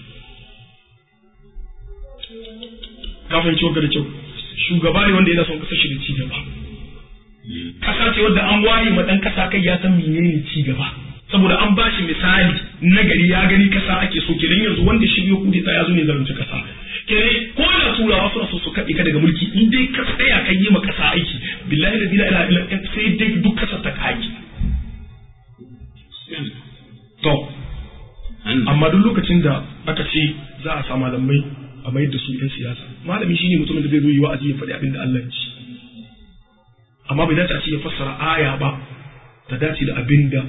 ka fahimci wanda da kyau shugaba ne wanda yana son kasar shi da ci gaba kasa ce wadda an waye ma dan kasa kai ya san menene ci gaba saboda an ba shi misali na gari ya gani kasa ake so kenan yanzu wanda shi ya kudi ya zo ne zalunci kasa kenan ko da turawa suna so su kaɗe ka daga mulki in dai ka tsaya kan yi ma kasa aiki billahi la ilaha illa sai dai duk kasa ta kaki to amma duk lokacin da aka ce za a sa malamai a mayar da su 'yan siyasa malami shine mutumin da zai zo yi wa'azi ya faɗi abin da Allah ya ci amma bai dace a ce ya fassara aya ba ta dace da abin da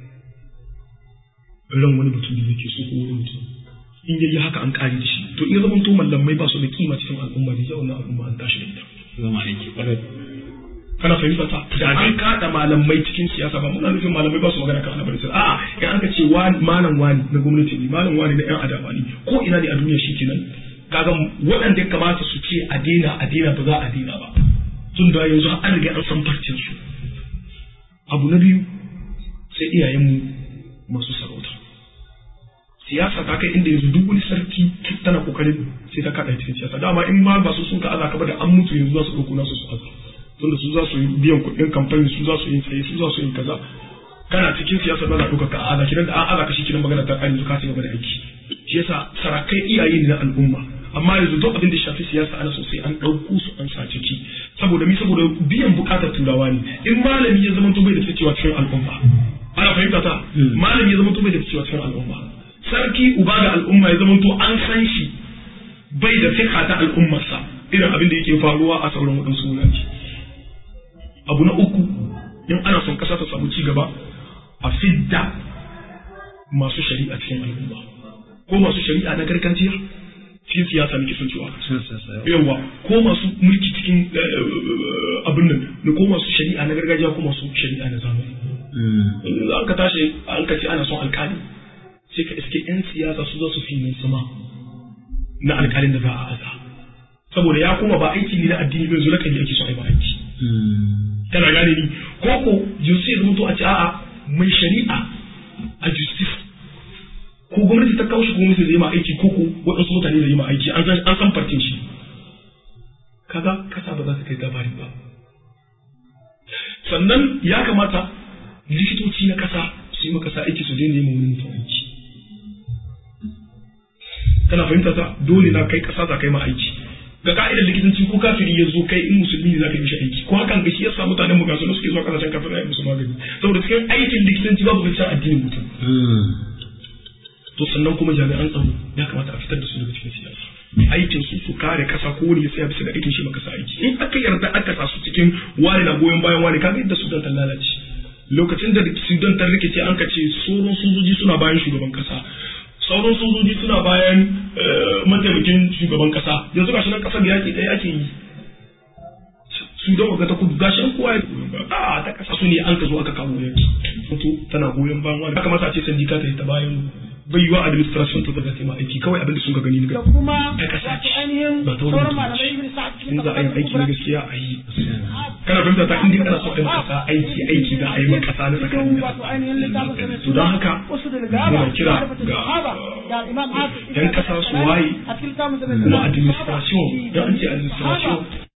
ran wani mutum da yake so ko wani mutum in yayi haka an kare da shi to in ya zama to mallamai ba su da kima cikin al'umma da yawan al'umma an tashi da ita zama aiki kwarai kana fahimta ta da an kada malamai cikin siyasa ba muna nufin malamai ba su magana kan al'amarin siyasa a'a in aka ce malam wani na gwamnati ne malam wani na yan adawa ne ko ina ne a duniya shi kenan kaga waɗanda ya kamata su ce a daina a daina ba za a daina ba tun da yanzu an riga an san farcin su abu na biyu sai iyayenmu masu sarauta siyasa ta kai inda yanzu duk wani sarki tana kokarin sai ta kada cikin siyasa dama in ma ba su sun ka aza ka ba da an mutu yanzu za su ɗauko nasu su aza tunda su za su yi biyan kuɗin kamfani su za su yi tsaye su za su yi kaza kana cikin siyasa ba za ɗauka ka aza kiran da an aza ka shi kiran magana ta ƙari yanzu ka ci gaba da aiki shi yasa sarakai iyaye ne na al'umma amma yanzu duk abin da shafi siyasa ana sosai an ɗauko su an sa ciki saboda mi saboda biyan bukatar turawa ne in malami ya zama to bai da cewa cikin al'umma ana fahimta ta malami ya zama to bai da cewa cikin al'umma sarki uba da al'umma ya zama to an san shi bai da fiqa ta al'ummarsa irin abin da yake faruwa a sauran waɗansu wurare abu na uku in ana son ƙasa ta samu ci gaba a fidda masu shari'a cikin al'umma ko masu shari'a na gargajiya cikin siyasa muke son cewa yawa ko masu mulki cikin abin nan da ko masu shari'a na gargajiya ko masu shari'a na zamani an ka tashi an ka ce ana son alkali sai ka iske yan siyasa su za su fi nan sama na alkalin da za a aza saboda ya kuma ba aiki ne na addini bai zuwa kan ake so ai ba aiki kana gane ni ko ko justice zama to a ce a'a mai shari'a a justice ko gwamnati ta kawo shi ko gwamnati zai ma aiki ko ko waɗansu mutane zai ma aiki an san an san farcin shi kaga kasa ba za ta kai labari ba sannan ya kamata likitoci na kasa su yi kasa aiki su daina yin wani mutum aiki kana fahimta ta dole na kai kasa za kai ma aiki ga ka'idar likitanci ko kafiri ya zo kai in musulmi ne za ka yi mishi aiki ko hakan ga shi yasa mutanen mu gasu suke zuwa kasashen kafin ayi musu magani saboda cikin aikin likitanci babu gaskiya addinin mutum to sannan kuma jami'an tsaro ya kamata a fitar da su daga cikin siyasa aikin su su kare kasa ko wani ya tsaya bisa ga aikin shi maka aiki in aka yarda aka sa su cikin wani na goyon bayan wani kaga yadda sudan ta lalace lokacin da sudan ta rikice an ka ce sauran sojoji suna bayan shugaban kasa sauran sojoji suna bayan mataimakin shugaban kasa yanzu gashi nan kasar yaki ɗaya ake yi sudan waga ta kudu gashi nan kowa ya goyon bayan a ta kasa su ne an ka zo aka kawo yaki to tana goyon bayan wani ya kamata a ce sandika ta yi ta bayan bai yiwa administration ta zaga ma aiki kawai abin da sun ka gani da ga kuma ta kasa wato ainihin ba ta wani sauran mutum malamai ce. ibn sa'ad cikin in za a yi aiki na tabbatar gaskiya a yi kana fahimta ta inda kana so a yi kasa aiki aiki da a yi maka kasa na tsakanin da wato ainihin littafin sa to don haka wasu da gaba muna kira ga da imam hafiz yan kasa su waye a cikin littafin sa kuma administration don an ce administration